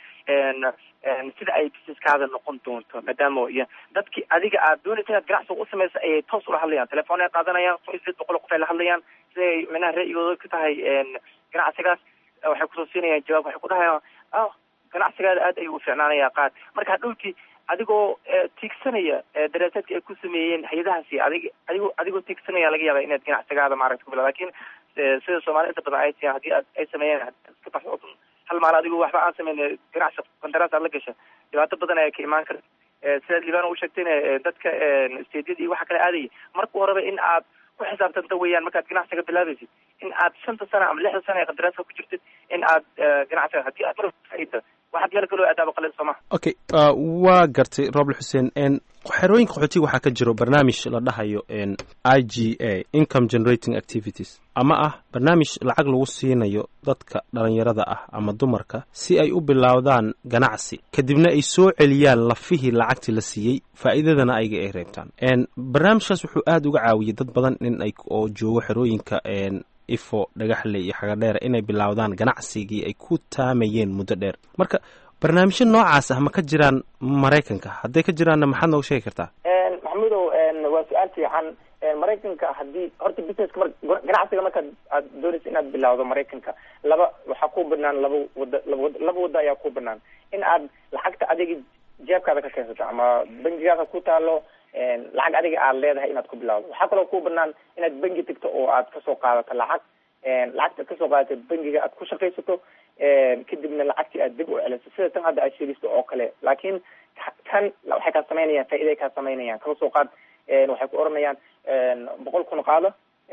C: sida ay businesskaada noqon doonto maadaama iyo dadki adiga aad doonaysa inaad ganacsiga u samaysa ayay toos ula hadlayaan telefoon ay qaadanayaan sideed boqol qof ay la hadlayaan siday micnaha ra'yigooda ka tahay ganacsigaas waxay kusoo siinayaan jawaab waxay ku dhahayaan ah ganacsigaada aad ayuu u fiicnaanaya qaad marka hadhowti adigoo tiigsanaya daraasaadka ay ku sameeyeen hay-adahaasi adig adigoo adigoo tiigsanaya laga yaaba inaad ganacsigaada maaragta kubila lakin sida soomaalida inta badan ay tiyan haddii aad ay sameeyeen iska baxo hal maal adigo waxba aan sameyn ganacsi qandaraas aad la gasha dhibaato badan ayaa ka imaan karta sidaad libana u sheegtayna dadka stediyada iyo waxa kale aadaya marka horeba in aad ku xisaabtanta weeyaan markaad ganacsiga bilaabaysid in aad shanta sana ama lixda sana ee qandaraaska ku jirtid in aad ganacsiga haddii aad mar faaida waxaad meel kaloo aadaaba qalin sooma
B: okay waa gartay roble xuseen xerooyinka qaxootiga waxaa ka jiro barnaamij la dhahayo i g a income generating activities ama ah barnaamij lacag lagu siinayo dadka dhalinyarada ah ama dumarka si ay u bilowdaan ganacsi kadibna ay soo celiyaan lafihii lacagtii la siiyey faa'iidadana ayga ay reebtaan barnaamijkaas wuxuu aada uga caawiyey dad badan in ay oo joogo xerooyinka ifo dhagaxle iyo xagadheera inay bilowdaan ganacsigii ay ku taamayeen muddo dheer marka barnaamijyo noocaas ah ma ka jiraan maraykanka hadday ka jiraanna maxaad nooga sheegi kartaa
C: maxamudow waa su-aal fiican maraykanka haddii horta businesska mar ganacsiga markaad aad doonaysa inaad bilawdo maraykanka laba waxaa ku banaan laba wada laba wada laba waddo ayaa ku banaan in aad lacagta adiga jeebkaada ka keensato ama bangigaada ku taalo lacag adiga aad leedahay inaad ku bilawdo waxaa kaloo ku banaan inaad bangi tagto oo aad kasoo qaadato lacag lacagta aad kasoo qaadato bangiga aad ku shaqaysato kadibna lacagtii aad dib u celiso sida tan hadda aad sheegaysto oo kale laakiin kan waxay kaa samaynayaan faa'iday kaa samaynayaan kala soo qaad waxay ku oranayaan boqol kun qaado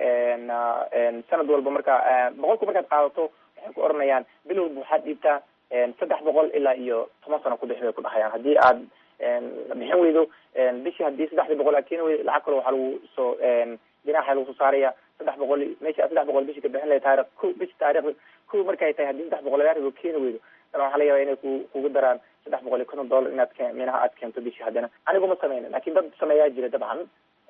C: sanad walba markaa boqolku markaad qaadato waxay ku oranayaan bil walba waxaad dhiibtaa saddex boqol ilaa iyo toban sano kudhex bay ku dhahayaan haddii aad bixin weydo bishii haddii saddexdii boqol aad keeni weydo lacag kale waxaa lagu soo dinaxa lagu soo saaraya saddex boqol meesha saddex boqol bishii ka bixin lahay taarikh ko bishi taarikh ko markay tahay haddii saddex boqol lagaa ribo keeni weydo dana waxaa laga yaba inay ku kugu daraan saddex boqol iyo konton dollar inaad ke minaha aad keento bishii haddana anigu ma sameyna lakin dad sameeyaa jira dabcan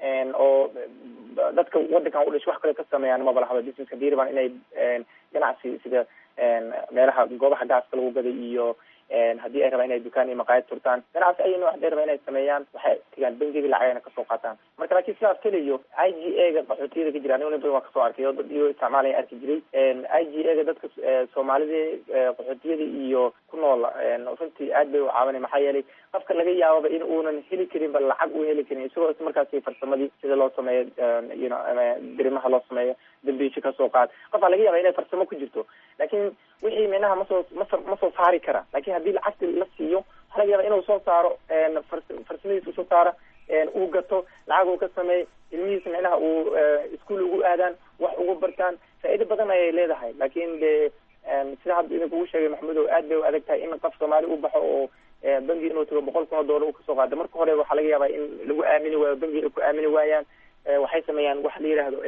C: oo dadka wadankan u dhashay wax kale ka sameeyaan maba lahaba businesska diirban inay ganacsi sida meelaha goobaha gaaska lagu gaday iyo haddii ay rabaan inay dukaan iyo maqaayad turtaan ganacsi ay nooc hadday rabaan inay sameeyaan waxay tigaan bangiga lacagana kasoo qaataan marka laakiin sidaas keliyo i g a ga qaxootiyada ka jira anigo nin badan waa kasoo arkay oo dad iyo isticmaalaya arki jiray i g a ga dadka soomaalida qaxootiyada iyo ku nool runtii aad bay u caawinay maxaa yeelay qofka laga yaababa in uunan heli karin ba lacag uu heli karin isagoo is markaasi farsamadii sida loo sameeyo you know dirimaha loo sameeyo dambiisho kasoo qaad qofaa laga yaaba inay farsamo ku jirto laakiin wixii minaha masoo masa ma soo saari kara lakin haddii lacagti la siiyo waxaa laga yaaba inuu soo saaro farsamadiisa usoo saaro uu gato lacag uu ka sameey ilmihiisa micnaha uu iskuol ugu aadaan wax ugu bartaan faa'iido badan ayay leedahay lakin de sida hadda idinkugu sheegay maxamudow aad bay u adag tahay in qof soomaali u baxo oo bangi inuu tago boqol kun oo dollar u kasoo qaado marka hore waxaa laga yaabaa in lagu aamini waayo bangi ay ku aamini waayaan waxay sameeyaan waxa la yidhaahdo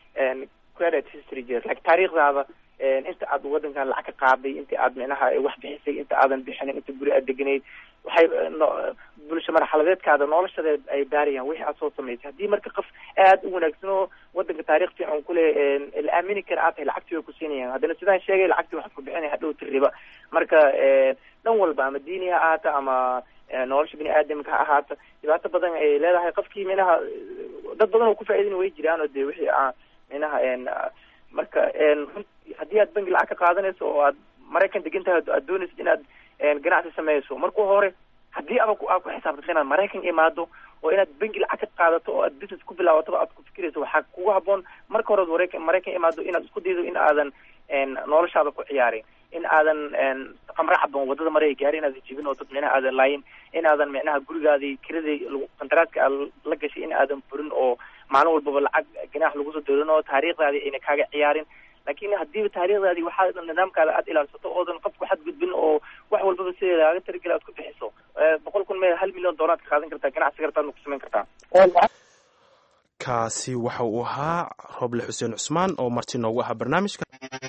C: credit history jir like taariikhdaada inta aad wadankan lacag ka qaaday inta aad micnaha wax bixisay inta aadan bixinin inta guri aad deganayd waxay bulsho marxaladeedkaada noloshadeed ay baarayaan wixii aad soo samaysay haddii marka qof aad u wanaagsan oo wadanka taarikh fiican kule la aamini kara aad tahay lacagtii way ku siinayaan haddana sidaan sheegay lacagtii waxaad ku bixinaya hadhowti riba marka dhan walba ama diini ha ahaata ama nolosha bini aadamka ha ahaata dhibaato badan ay leedahay qofkii minaha dad badan oo ku faaidin way jiraan oo de wixii minaha marka haddii aad bangi lacag ka qaadanayso oo aad maraykan degan tahay aad doonaysid inaad ganacsi sameyso marka hore haddii aba aad ku xisaabtanto inaad maraykan imaado oo inaad bangi lacag ka qaadato oo aad business ku bilaawatoba aad ku fikirayso waxaa kugu haboon marka hore maraykan maraykan imaado inaad isku daydo in aadan noloshaada ku ciyaarin in aadan qamre caban wadada maray gaari inaadan jibin oo dad micnaha aadan laayin in aadan micnaha gurigaadii kiradii qandaraaska aad la gashay in aadan burin oo maalin walbaba lacag ganaax lagu soo dooranoo taariikhdaadii ayna kaaga ciyaarin laakiin haddiiba taariikhdaadii waxaa nidaamkaada aad ilaalsato oodan qofku xadgudbin oo wax walbaba sideeda laaga tarigela aad ku bixiso boqol kun mee hal milyan doolar ka qaadan kartaa ganacsi kartaadna ku samayn kartaa
B: kaasi waxa uu ahaa roble xuseen cusmaan oo marti noogu ahaa barnaamijka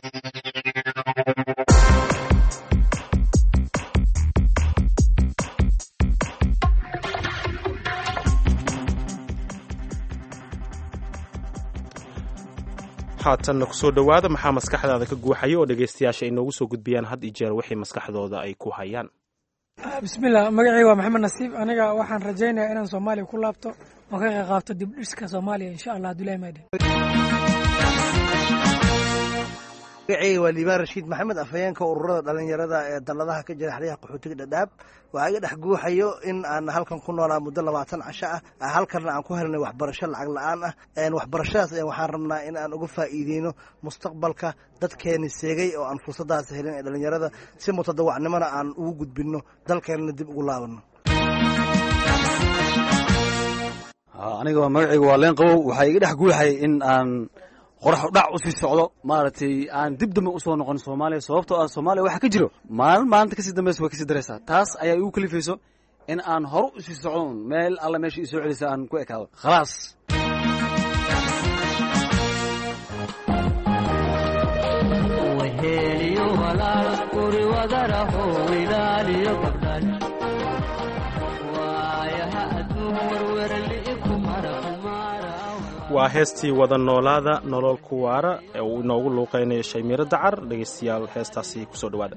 B: haatanna kusoo dhowaada maxaa maskaxdaada ka guuxaya oo dhegaystayaasha ay noogu soo gudbiyaan had iyo jeer wixii maskaxdooda ay ku hayaan
S: bismillah magacayga waa maxamed nasiib aniga waxaan rajaynayaa inaan soomaaliya ku laabto oo ka qayb qaabto dib dhiska soomaaliya insha allah abdullahi maadin
T: magacayga waa liibaan rashiid maxamed afhayeenka ururada dhalinyarada ee dalladaha ka jira xeryaha qaxootiga dhadhaab waxaa iga dhex guuxayo in aan halkan ku noolaa muddo labaatan casho ah halkanna aan ku helnay waxbarasho lacag la-aan ah waxbarashadaas waxaan rabnaa in aan uga faa'iideyno mustaqbalka dadkeeni seegay oo aan fursadaas helin ee dhalinyarada si mutadawacnimona aan ugu gudbinno dalkeenna dib ugu laabano
U: aniga magacayga waa leen qabow waxaa iga dhex guuxay in aan qorax dhac usii socdo maaragtay aan dib dambe usoo noqon soomaaliya sababtoo ah soomaaliya waxaa ka jiro maalin maalinta kasii dambeysa way kasii daraysaa taas ayaa igu kalifayso in aan hore usii socdon meel alla meesha isoo celisa aan ku ekaado khalaas
B: waa heestii wada noolaada nolol ku waara ee uu inoogu luuqeynayo shaymiiro dacar dhegaystayaal heestaasi kusoo dhowaada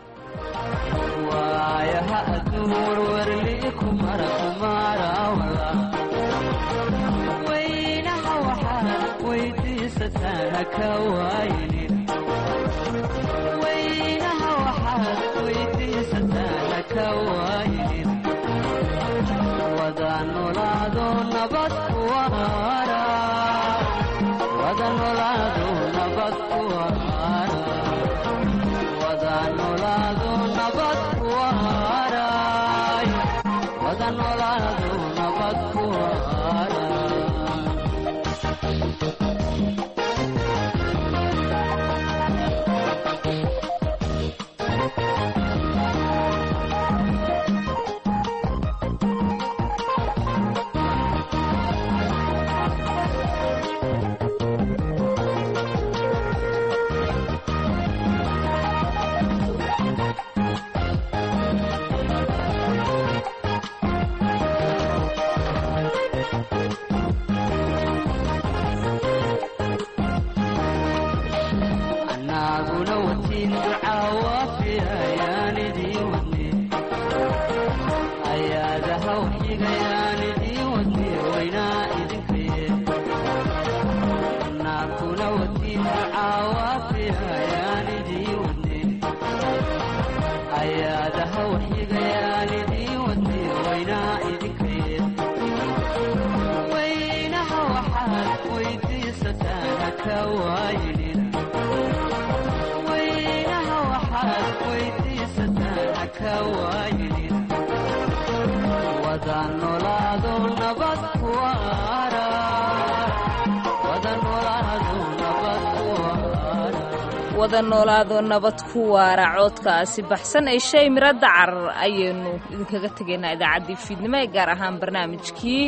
A: wada noolaado nabad ku waara coodkaasi baxsan ee shay miro dacar ayaynu idinkaga tegaynaa idaacaddii fiidnimo ee gaar ahaan barnaamijkii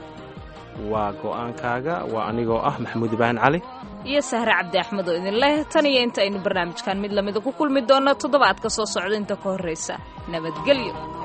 B: waa go'aankaaga waa anigoo ah maxamuud ibraahim cali
A: iyo sahre cabdi axmed oo idin leh tan iyo inta aynu barnaamijkan mid lamida ku kulmi doonno toddobaadka soo socda inta ka horraysa nabadgelyo